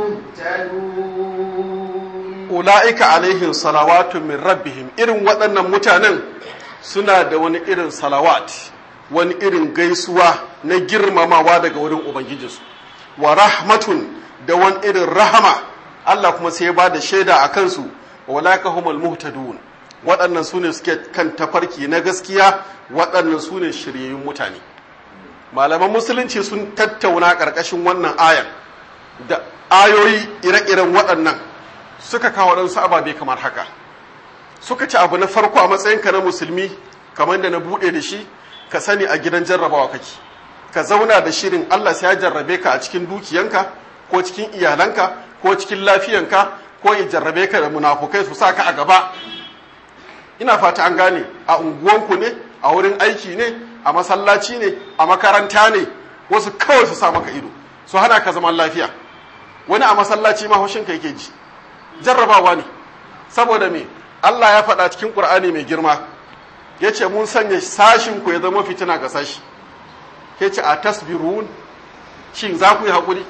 المهتدون ula'ika alaihim salawatu min rabbihim irin waɗannan mutanen suna da wani irin salawat wani irin gaisuwa na girmamawa daga wurin ubangijinsu wa rahmatun da wani irin rahama Allah kuma sai ya ba da shaida a kansu wa ula'ika humul muhtadun waɗannan su ne suke kan tafarki na gaskiya waɗannan su ne shiryayyun mutane malaman musulunci sun tattauna ƙarƙashin wannan ayan da ayoyi ire-iren waɗannan suka kawo waɗansu ababe kamar haka suka ci abu na farko a matsayinka na musulmi kamar da na buɗe da shi ka sani a gidan jarrabawa kake ka zauna da shirin Allah sai ya jarrabe ka a cikin dukiyanka ko cikin iyalanka ko cikin lafiyanka ko ya jarrabe ka da munafukai su sa ka a gaba ina fata an gane a unguwanku ne a wurin aiki ne a masallaci ne a makaranta ne wasu kawai su sa maka ido su hana ka zaman lafiya wani a masallaci ma haushinka yake ji jarrabawa ne saboda me Allah ya faɗa cikin Ƙur'ani mai girma ya ce mun sanya sashin ku ya zama fitina ga sashi ya ce a tasbirun shin za ku yi haƙuri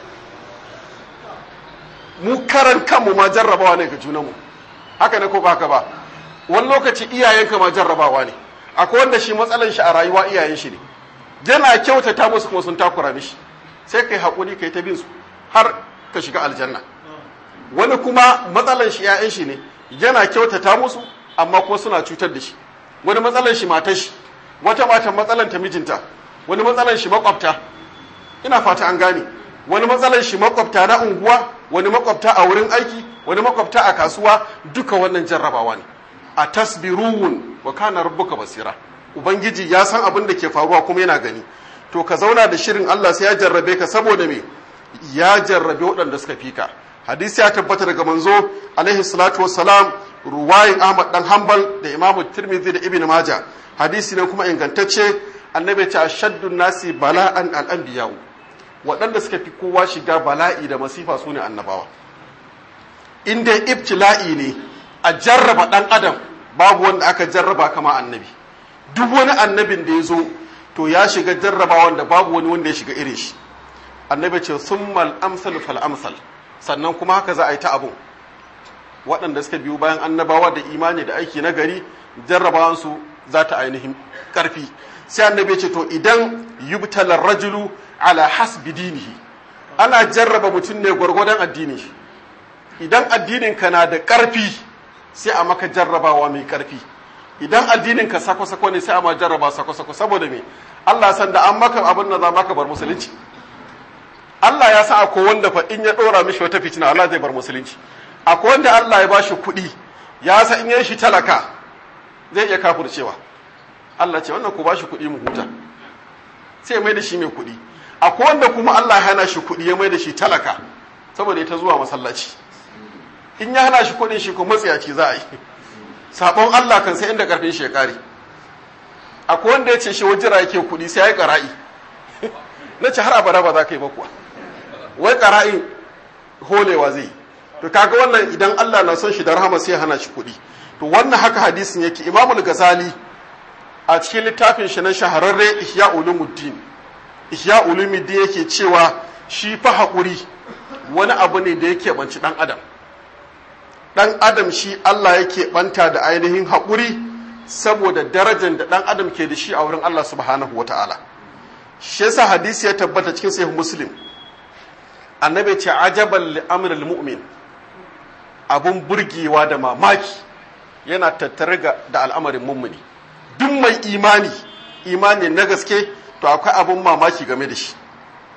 mu karan kanmu ma jarrabawa ne ga junanmu haka ne ko ba ka ba wani lokaci iyayenka ma jarrabawa ne akwai wanda shi matsalan shi a rayuwa iyayen shi ne yana kyautata musu kuma sun takura mishi sai kai haƙuri kai ta bin su har ka shiga aljanna wani kuma matsalan shi ‘ya'yan shi ne yana kyautata musu amma kuma suna cutar da shi wani matsalan shi matar shi wata matan matsalan ta mijinta wani matsalan shi makwabta ina fata an gane wani matsalan shi makwabta na unguwa wani makwabta a wurin aiki wani makwabta a kasuwa duka wannan jarrabawa ne a tasbirun wa kana rabbuka basira ubangiji ya san abin da ke faruwa kuma yana gani to ka zauna da shirin Allah sai ya jarrabe ka saboda me ya jarrabe waɗanda suka fika hadisi ya tabbata daga manzo alaihi salatu wassalam ruwayin ahmad dan hanbal da imamu tirmidhi da ibn majah hadisi ne kuma ingantacce annabi ta shaddun nasi bala'an al-anbiya'u waɗanda suka fi kowa shiga bala'i da masifa sune annabawa in dai ibtila'i ne a jarraba dan adam babu wanda aka jarraba kama annabi duk wani annabin da ya zo to ya shiga jarraba wanda babu wani wanda ya shiga irin shi annabi ce summal amsal fal amsal sannan kuma haka za a yi ta abun waɗanda suka biyu bayan annabawa da imani da aiki na gari jarrabawansu za ta ainihin ƙarfi sai annabi ce to idan yubtalar rajulu ala hasbi dinihi ana jarraba mutum ne gwargwadon addini idan addinin ka na da ƙarfi sai a maka jarrabawa mai ƙarfi idan addinin ka sako-sako ne sai a ma jarraba sako-sako saboda me Allah san da an maka abin da za maka bar musulunci Allah ya sa akwai wanda fa in ya dora mishi wata fitina Allah zai bar musulunci akwai wanda Allah ya bashi kuɗi ya sa in ya shi talaka zai iya kafircewa Allah ce wannan ku bashi kuɗi mu huta sai mai da shi mai kuɗi akwai wanda kuma Allah ya hana shi kuɗi ya mai da shi talaka saboda ita zuwa masallaci in ya hana shi kuɗin shi ko matsiyaci za a yi sabon Allah kan sai inda karfin shi ya kare akwai wanda ya ce shi wajira yake kuɗi sai ya yi ƙara'i na ce har abada ba za ka yi ba kuwa wai ƙara'in holewa zai to kaga wannan idan Allah na son shi da rahama sai hana shi kuɗi to wannan haka hadisin yake imamul gazali a cikin littafin shi na shahararre ihya ulumuddin ihya ulumuddin yake cewa shi fa haƙuri wani abu ne da yake banci ɗan adam ɗan adam shi Allah yake banta da ainihin haƙuri saboda darajar da ɗan adam ke da shi a wurin Allah subhanahu wa ta'ala shi yasa hadisi ya tabbata cikin sahih muslim annabi ce ajaban li amril mu'min abun burgewa da mamaki yana tattare da al'amarin mummuni duk mai imani imani na gaske to akwai abun mamaki game da shi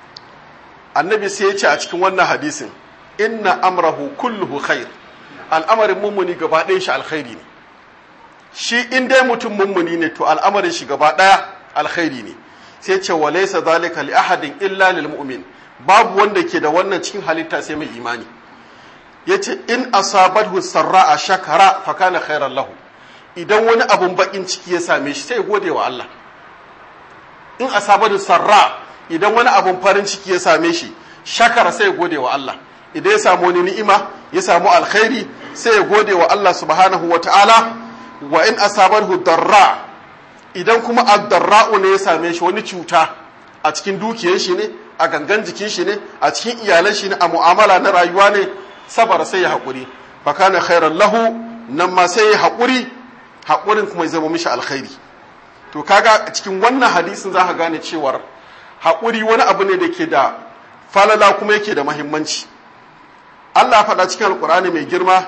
annabi sai ya ce a cikin wannan hadisin inna amrahu kulluhu khair al'amarin mummuni gaba ɗayan shi alkhairi ne shi in dai mutum mummuni ne to al'amarin shi gaba ɗaya alkhairi ne sai ce wa laysa zalika li ahadin illa lil mu'min babu wanda ke da wannan cikin halitta sai mai imani yace in asabathu sarra'a shakara fa kana khairan lahu idan wani abun bakin ciki ya same shi sai gode wa Allah in asabathu sarra idan wani abun farin ciki ya same shi shakara sai gode wa Allah idan ya samu wani ni'ima ya samu alkhairi sai ya gode wa Allah subhanahu wa ta'ala wa in asabathu darra idan kuma addarra'u ne ya same shi wani cuta a cikin dukiyar shi ne a gangan jikin shi ne a cikin iyalan shi ne a mu'amala na rayuwa ne sabar sai ya haƙuri fa kana khairan lahu nan ma sai ya haƙuri haƙurin kuma ya zama mishi alkhairi to kaga cikin wannan hadisin za ka gane cewar haƙuri wani abu ne da ke da falala kuma yake da mahimmanci Allah faɗa cikin alƙur'ani mai girma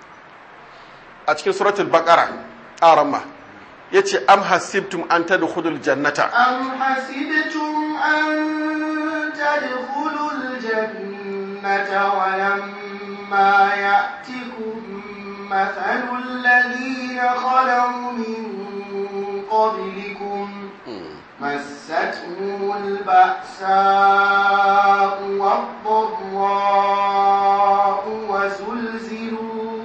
a cikin suratul baqara aramma yace am hasibtum an tadkhulul jannata am hasibtum an tadkhulul jannata wa lamma ya'tikum mathalul ladina khalaw min qablikum مستهم البأساء والضراء وزلزلوا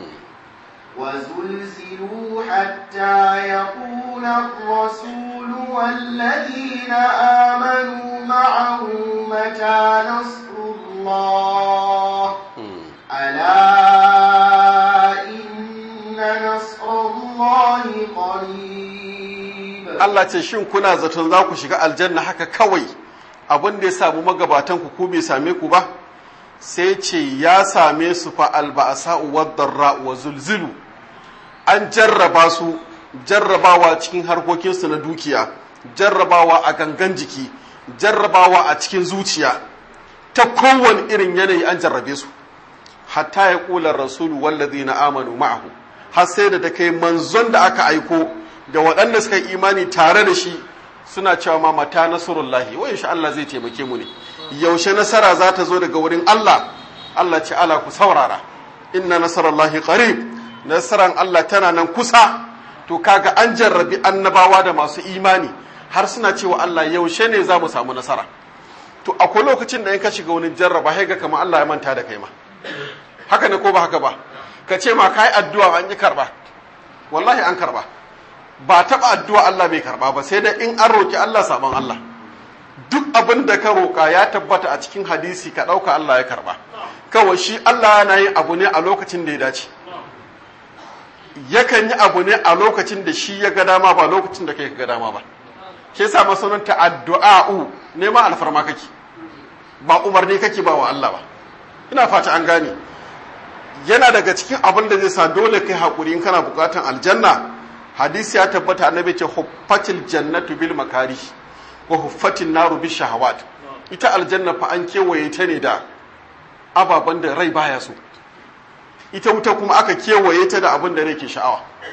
وزلزلوا حتى يقول الرسول والذين آمنوا معه متى نصر الله ألا إن نصر الله قريب Allah ce shin kuna zaton za ku shiga aljanna haka kawai abin da ya samu magabatan ku ko bai same ku ba sai ce ya same su fa alba'asa wadda wa zulzulu an jarraba su jarrabawa cikin harkokinsu na dukiya jarrabawa a gangan jiki jarrabawa a cikin zuciya ta kowane irin yanayi an jarrabe su hatta ya kula rasulu wallazi na amanu ma'ahu har sai da kai manzon da aka aiko da waɗanda suka yi imani tare da shi suna cewa ma mata nasarullahi wa insha Allah zai taimake mu ne yaushe nasara za ta zo daga wurin Allah Allah ce ala ku saurara inna nasarallahi qarib nasaran Allah tana nan kusa to kaga an jarrabi annabawa da masu imani har suna cewa Allah yaushe ne za mu samu nasara to akwai lokacin da in ka shiga wani jarraba sai ga kamar Allah ya manta da kai ma haka ne ko ba haka ba ka ce ma kai addu'a an yi karba wallahi an karba ba taɓa addu'a Allah bai karba ba sai da in an roki Allah sabon Allah duk abin da ka roƙa ya tabbata a cikin hadisi ka ɗauka Allah ya karba kawai shi Allah yana yin abu ne a lokacin da ya dace yakan yi abu ne a lokacin da shi ya ga dama ba lokacin da kai ka ga dama ba shi yasa masananta addu'a'u nema alfarma kake ba umarni kake ba wa Allah ba ina fata an gane yana daga cikin abin da zai sa dole kai hakuri in kana bukatan aljanna hadisi ya tabbata annabi ce huffatil jannatu bil makari wa huffatin naru bil shahawat ita aljanna fa an kewaye ta ne da ababen da rai baya so ita wuta kuma aka kewaye ta da abin da rai ke sha'awa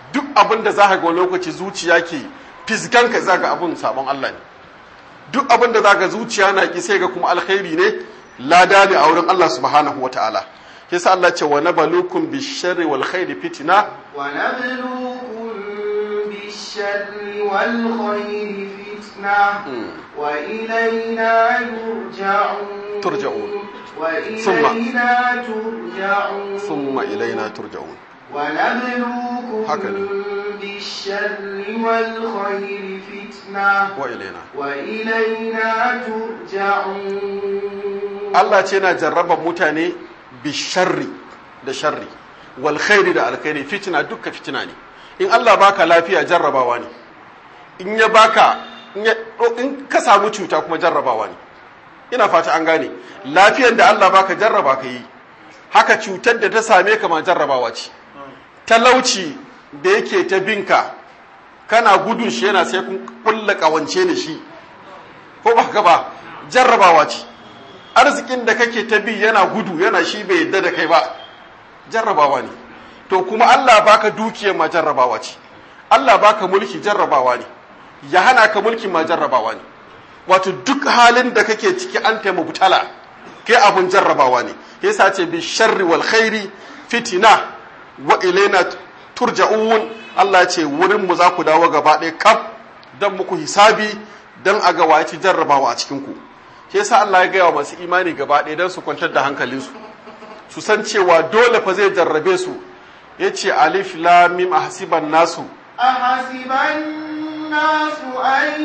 duk abin da za ka ga lokaci zuciya ke fisganka za ga abin sabon Allah ne duk abin da za ka zuciya na ki sai ga kuma alkhairi ne lada ne a wurin Allah subhanahu wa ta'ala yasa Allah ce wa nabalukum bisharri wal khairi fitna ونبلوكم بالشر والخير فتنة وإلينا يرجعون ترجعون. وإلينا ترجعون thumma ilaina turja'un ونبلوكم هكذا. بالشر والخير فتنة wa ilaina وإلينا ترجعون Allah ce na jarraba mutane bi sharri da sharri wal khairi da alkhairi fitina dukka fitina ne in Allah baka lafiya jarrabawa ne in ya baka in ya in ka samu cuta kuma jarrabawa ne ina fata an gane lafiyar da Allah baka jarraba ka yi haka cutar da ta same ka ma jarrabawa ce talauci da yake ta binka kana gudun shi yana sai kun kulla kawance da shi ko ba ka ba jarrabawa ce arzikin da kake ta bi yana gudu yana shi bai yadda da kai ba jarrabawa ne to kuma Allah baka dukiyar ma jarrabawa ce Allah baka mulki jarrabawa ne ya hana ka mulki ma jarrabawa ne wato duk halin da kake ciki an taimu butala kai abun jarrabawa ne yasa ce bi sharri wal khairi fitina wa ilaina turja'un Allah ce wurin mu za ku dawo gaba ɗaya kaf dan muku hisabi dan a ga waye ci jarrabawa a cikin ku shi yasa Allah ya gaya wa masu imani gaba ɗaya dan su kwantar da hankalinsu su san cewa dole fa zai jarrabe su yace alif lam mim ahsiban nasu أحسب الناس أن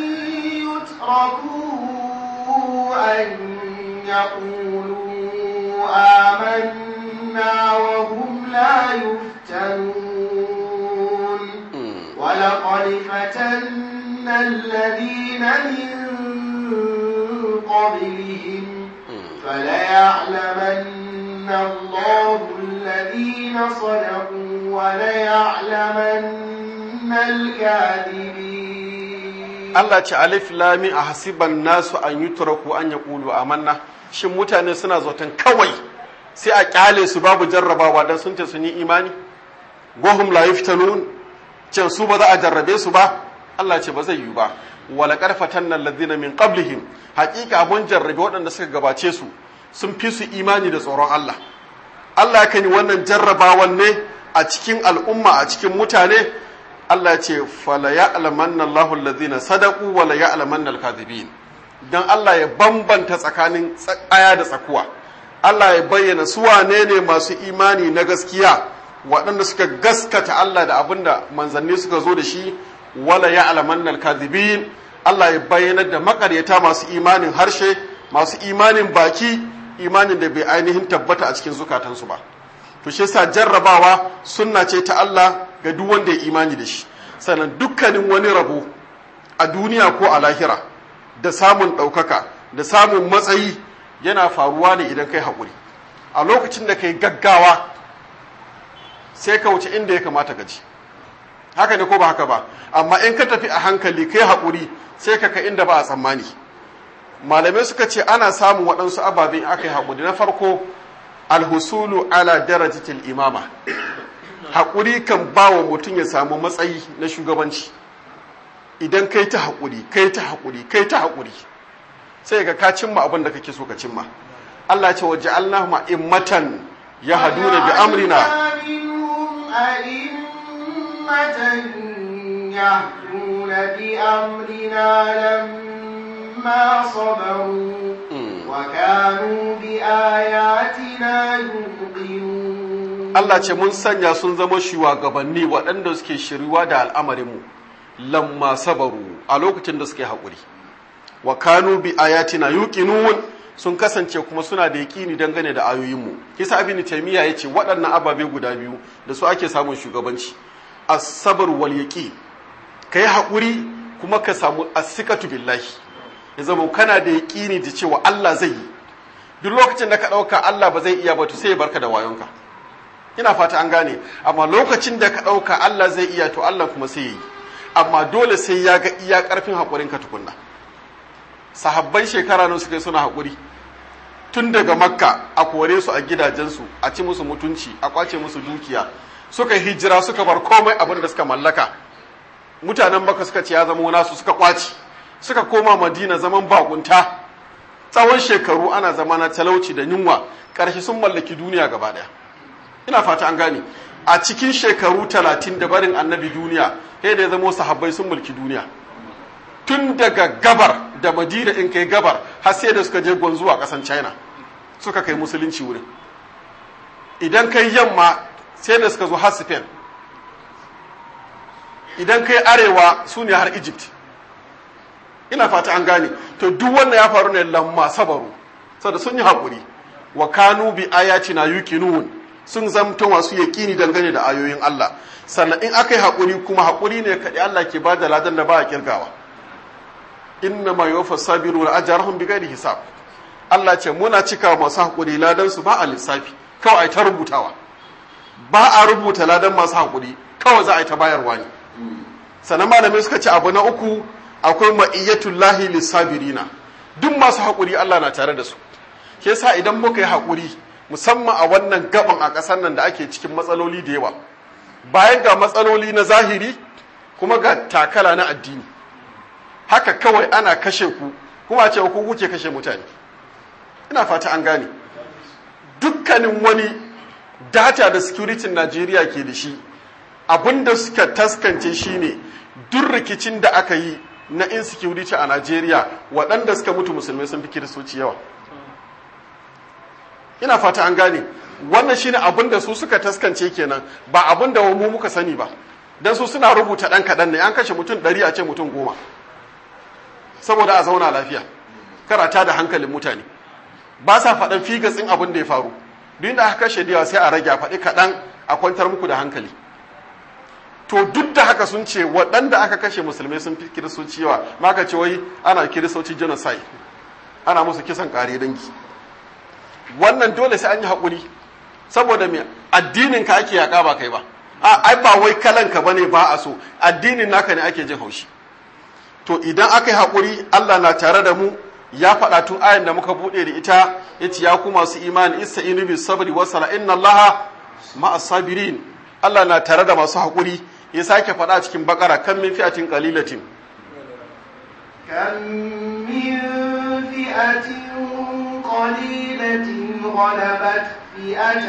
يتركوا أن يقولوا آمنا وهم لا يفتنون ولقد فتنا الذين من قبلهم فليعلمن الله الذين صدقوا وليعلمن الكاذبين Allah ce alif lami a hasiban nasu an yi turaku an ya ƙulu amanna shin mutane suna zaton kawai sai a kyale su babu jarrabawa dan sun ce sun yi imani gohum la yuftanun can su ba za a jarrabe su ba Allah ce ba zai yi ba wala karfatan nan ladina min qablihim haƙiƙa mun jarrabe waɗanda suka gabace su sun fi su imani da tsoron Allah Allah kan yi wannan jarrabawan ne a cikin al'umma a cikin mutane Allah ce fala ya'lamanna Allahu alladhina sadaqu wa la ya'lamanna al-kadhibin dan Allah ya bambanta tsakanin tsaya da tsakuwa Allah ya bayyana su wane ne masu imani na gaskiya waɗanda suka gaskata Allah da abinda manzanni suka zo da shi wala ya'lamanna al-kadhibin Allah ya bayyana da makaryata masu imanin harshe masu imanin baki imanin da bai ainihin tabbata a cikin zukatansu ba to shi yasa jarrabawa sunna ce ta Allah ga duk wanda ya imani da shi sannan dukkanin wani rabo a duniya ko a lahira da samun ɗaukaka da samun matsayi yana faruwa ne idan kai haƙuri a lokacin da kai gaggawa sai ka wuce inda ya kamata ka ji haka ne ko ba haka ba amma in ka tafi a hankali kai haƙuri sai ka ka inda ba a tsammani malamai suka ce ana samun waɗansu ababen aka yi haƙuri na farko alhusulu ala darajatil imama haƙuri kan ba wa mutum ya samu matsayi na shugabanci idan kai ta haƙuri kai ta haƙuri kai ta haƙuri sai ga ka cimma abin da kake so ka cimma Allah ce waje Allah ma'immatan ya haduna bi amrina يهدون بأمرنا لما صبروا وكانوا بآياتنا يوقنون Allah ce mun sanya sun zama shugabanni waɗanda suke shiriwa da al'amarinmu lamma sabaru a lokacin da suke haƙuri wa kanu bi ayatina yuqinun sun kasance kuma suna da yaƙini dangane da ayoyinmu kisa abin taymiya yace waɗannan ababe guda biyu da su ake samun shugabanci as-sabr wal yaqin kai haƙuri kuma ka samu as-sikatu billahi ya zama kana da yaƙini da cewa Allah zai yi duk lokacin da ka ɗauka Allah ba zai iya ba to sai ya barka da wayonka ina fata an gane amma lokacin da ka ɗauka Allah zai iya to Allah kuma sai ya yi amma dole sai ya ga iya ƙarfin haƙurinka tukunna sahabban shekara nan suka yi suna haƙuri tun daga makka a kore su a gidajensu a ci musu mutunci a kwace musu dukiya suka hijira suka bar komai abin da suka mallaka mutanen baka suka ce ya zama nasu suka kwaci suka koma madina zaman bakunta tsawon shekaru ana zama na talauci da yunwa ƙarshe sun mallaki duniya gaba ɗaya ina fata an gane a cikin shekaru talatin da barin annabi duniya sai da ya zama sahabbai sun mulki duniya tun daga gabar da madina in kai gabar har sai da suka je gwanzuwa ƙasan china suka kai musulunci wurin idan kai yamma sai da suka zo har spain idan kai arewa su ne har egypt ina fata an gane to duk wannan ya faru ne lamma sabaru saboda sun yi haƙuri wa kanu bi ayatina yuqinun sun zamto masu yaƙini dangane da ayoyin Allah sannan in aka yi haƙuri kuma haƙuri ne kaɗai Allah ke ba da ladan da ba a kirgawa inna ma yuwaffa sabiru na ajarahum bi ghairi hisab Allah ce muna cika masu haƙuri ladan su ba a lissafi kawai a ta rubutawa ba a rubuta ladan masu haƙuri kawai za a yi ta bayarwa ne sannan malamai suka ce abu na uku akwai ma'iyyatullahi lissabirina duk masu haƙuri Allah na tare da su ke sa idan muka yi haƙuri musamman a wannan gaban a ƙasar nan da ake cikin matsaloli da yawa bayan ga matsaloli na zahiri kuma ga takala na addini haka kawai ana kashe ku kuma ce ku kuke kashe mutane ina fata an gane dukkanin wani data da security Najeriya ke da shi abinda suka taskance shine duk rikicin da aka yi na insecurity a Najeriya waɗanda suka mutu musulmai sun fi kiristoci yawa ina fata an gane wannan shine abin da su suka taskance kenan ba abin da mu muka sani ba dan su suna rubuta dan kaɗan ne an kashe mutum ɗari a ce mutum goma saboda a zauna lafiya karata da hankalin mutane ba sa faɗan figatsin abin da ya faru duk da aka kashe da sai a rage a faɗi kaɗan a kwantar muku da hankali to duk da haka sun ce waɗanda aka kashe musulmai sun fi kiristoci yawa ma ka ce wai ana kiristoci genocide ana musu kisan ƙare dangi wannan dole sai an yi haƙuri saboda me addinin ka ake yaƙa ba kai ba a ai ba wai kalan ka bane ba a so addinin naka ne ake jin haushi to idan aka yi haƙuri Allah na tare da mu ya faɗa tun ayan da muka buɗe da ita yace ya ku masu imani ista'inu bis sabri wa sala inna Allaha ma'as sabirin Allah na tare da masu haƙuri ya sake faɗa cikin bakara kan min fi'atin qalilatin كم من فئة قليلة غلبت فئة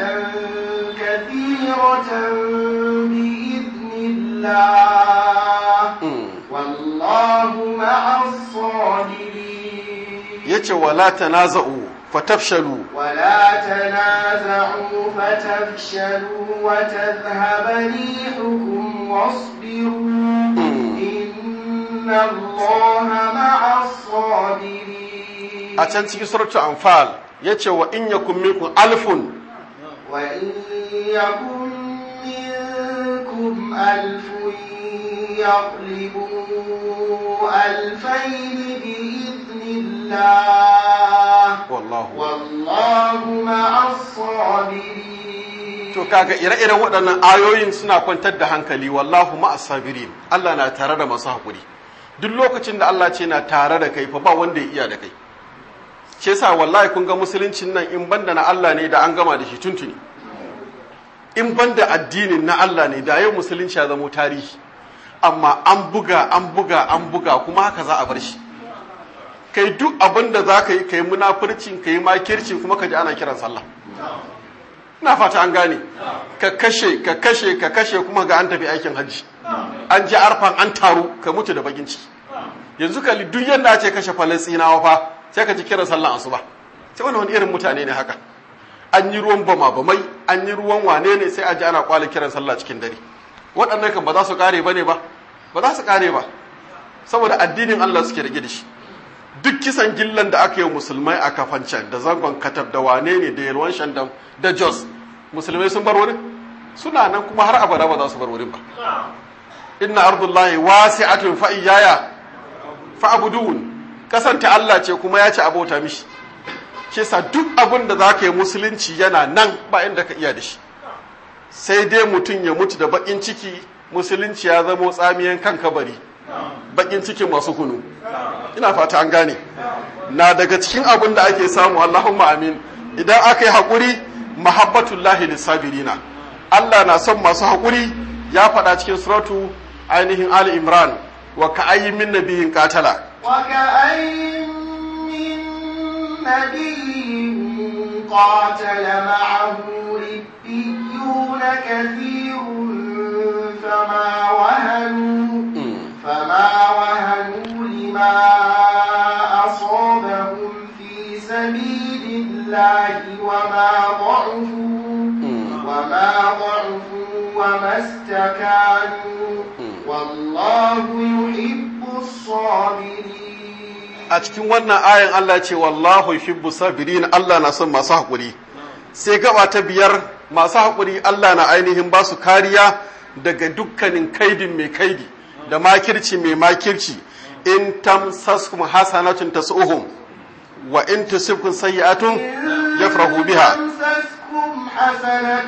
كثيرة بإذن الله والله مع الصابرين yace wala tanaza'u fatafshalu ولا تنازعوا فتفشلوا وتذهب ريحكم واصبروا إن الله مع الصابرين a can cikin suratul anfal yace wa in yakum minkum alfun وإن يكن منكم ألف يغلبوا ألفين بإذن الله wallahu والله مع الصابرين to kaga ire-iren waɗannan ayoyin suna kwantar da hankali wallahu ma'as sabirin Allah na tare da masu haƙuri duk lokacin da Allah ce na tare da kai fa ba wanda ya iya da kai shi yasa wallahi kun ga musuluncin nan in banda na Allah ne da an gama da shi tuntuni in banda addinin na Allah ne da yau musulunci ya zamo tarihi amma an buga an buga an buga kuma haka za a bar shi kai duk abin da za ka yi ka yi munafurcin ka yi makirci kuma ka ji ana kiran sallah ina fata an gane ka kashe ka kashe ka kashe kuma ga an tafi aikin hajji an ji arfan an taru ka mutu da bakin ciki yanzu ka duk yadda ce kashe falastinawa fa sai ka ji kiran sallan asuba sai wani wani irin mutane ne haka an yi ruwan bama bamai an yi ruwan wane ne sai a ji ana kwale kiran sallah cikin dare waɗannan kan ba za su kare ba ne ba ba za su kare ba saboda addinin Allah suke rage da shi duk kisan gillan da aka yi musulmai a kafancan da zangon katab da wane ne da yalwan shandam da jos musulmai sun bar wurin suna nan kuma har abada ba za su bar wurin ba inna ardullahi wasi'atun fa iyaya fa abudun kasanta Allah ce kuma ya ce abota mishi ke sa duk abin da za ka yi musulunci yana nan ba inda ka iya da shi sai dai mutum ya mutu da bakin ciki musulunci ya zamo tsamiyan kan kabari bakin cikin masu kunu ina fata an gane na daga cikin abin da ake samu Allahumma amin idan aka yi haƙuri mahabbatullahi lissabirina Allah na son masu haƙuri ya faɗa cikin suratu ainihin Ali Imran wa ka'ayyin min nabiyin qatala وكأين من نبي قاتل معه ربيون كثير فما وهنوا فما وهنوا لما أصابهم في سبيل الله وما ضعفوا وما ضعفوا وما استكانوا والله يحب الصابرين a cikin wannan ayan Allah ce wallahu yuhibbu sabirin Allah na son masu haƙuri sai gaba ta biyar masu haƙuri Allah na ainihin ba su kariya daga dukkanin kaidin mai kaidi da makirci mai makirci in tamsaskum hasanatun tasuhum wa in tusibkum sayyi'atun yafrahu biha تمسسكم حسنة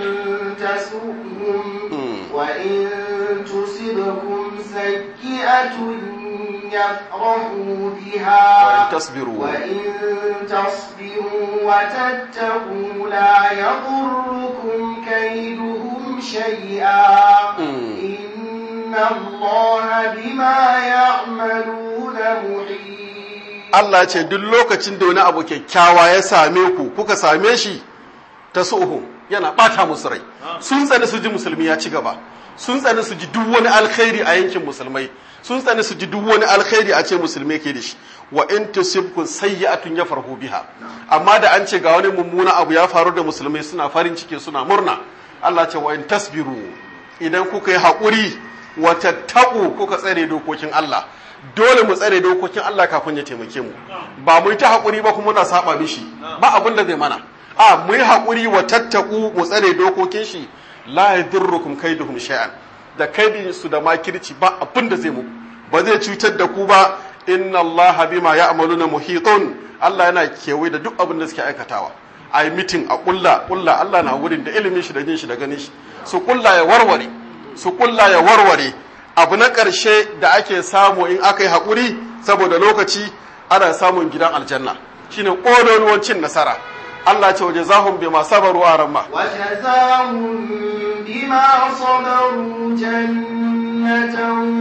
تسؤهم وإن تصبكم سيئة يفرحوا بها وإن تصبروا وإن تصبروا وتتقوا لا يضركم كيدهم شيئا إن الله بما يعملون محيط Allah ce duk lokacin da wani abu kyakkyawa ya same ku kuka same shi ta suhu yana bata musu rai sun tsani su ji musulmi ya ci gaba sun tsani su ji duk wani alkhairi a yankin musulmai sun tsani su ji duk wani alkhairi a ce musulmai ke da shi wa in tusibkum sayyi'atun yafarhu biha amma da an ce ga wani mummuna abu ya faru da musulmai suna farin ciki suna murna Allah ce wa in tasbiru idan kuka yi haƙuri wa tattaku kuka tsare dokokin Allah dole mu tsare dokokin Allah kafin ya taimake mu ba mu yi ta haƙuri ba kuma muna saba mishi ba abin da zai mana a mu yi haƙuri wa tattaku mu tsare dokokin shi la yadurrukum kaiduhum shay'an da kaidin su da makirci ba abin da zai mu ba zai cutar da ku ba inna Allah bima ya'maluna muhitun Allah yana kewaye da duk abin da suke aikatawa a yi mitin a kulla kulla Allah na wurin da ilimin shi da jin shi da ganin shi su kulla ya warware su kulla ya warware abu na ƙarshe da ake samu in aka yi haƙuri saboda lokaci ana samun gidan aljanna shine ƙololuwan cin nasara Allah ce waje zahun bai masu sabaru a ramma وجزاهم بما صبروا جنة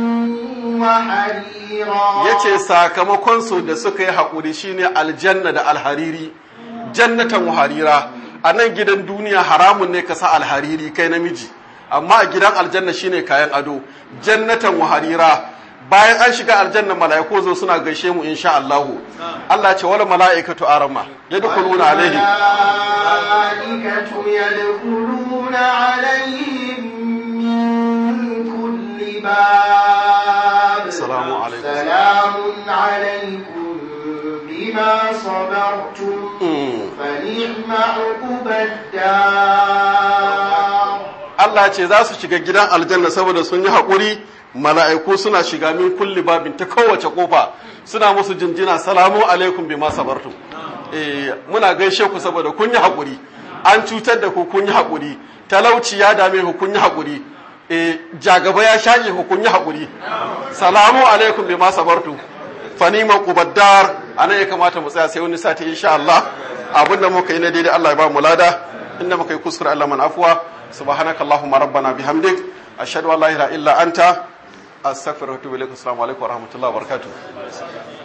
وحريرا ya ce sakamakonsu da suka yi haƙuri shine aljanna da alhariri jannatan harira a nan gidan duniya haramun ne ka sa alhariri kai namiji amma a gidan aljanna shine kayan ado jannatan harira bayan an shiga aljanna mala'iku zo suna gaishe mu insha Allah Allah ce wala mala'ikatu arama yadkhuluna alaihim الملائكة يدخلون عليهم من كل باب سلام عليكم. سلام عليكم بما صبرتم Mm. فنعم عقبى الدار Allah ce za su shiga gidan aljanna saboda sun yi haƙuri mala'iku suna shiga min kulli babin ta kowace kofa suna musu jinjina salamu alaikum bima sabartum eh muna gaishe ku saboda kun yi haƙuri an cutar da ku kun yi haƙuri talauci ya dame ku kun yi haƙuri eh jagaba ya shaƙe ku kun yi haƙuri salamu alaikum bima sabartum fanima qubaddar anan ya kamata mu tsaya sai wani sati insha Allah abinda muka yi na daidai Allah ya ba mu lada inda muka yi kuskure Allah man afwa subhanakallahumma rabbana bihamdik ashhadu an la ilaha illa anta astaghfiruka wa atubu ilaik assalamu alaikum wa rahmatullahi wa barakatuh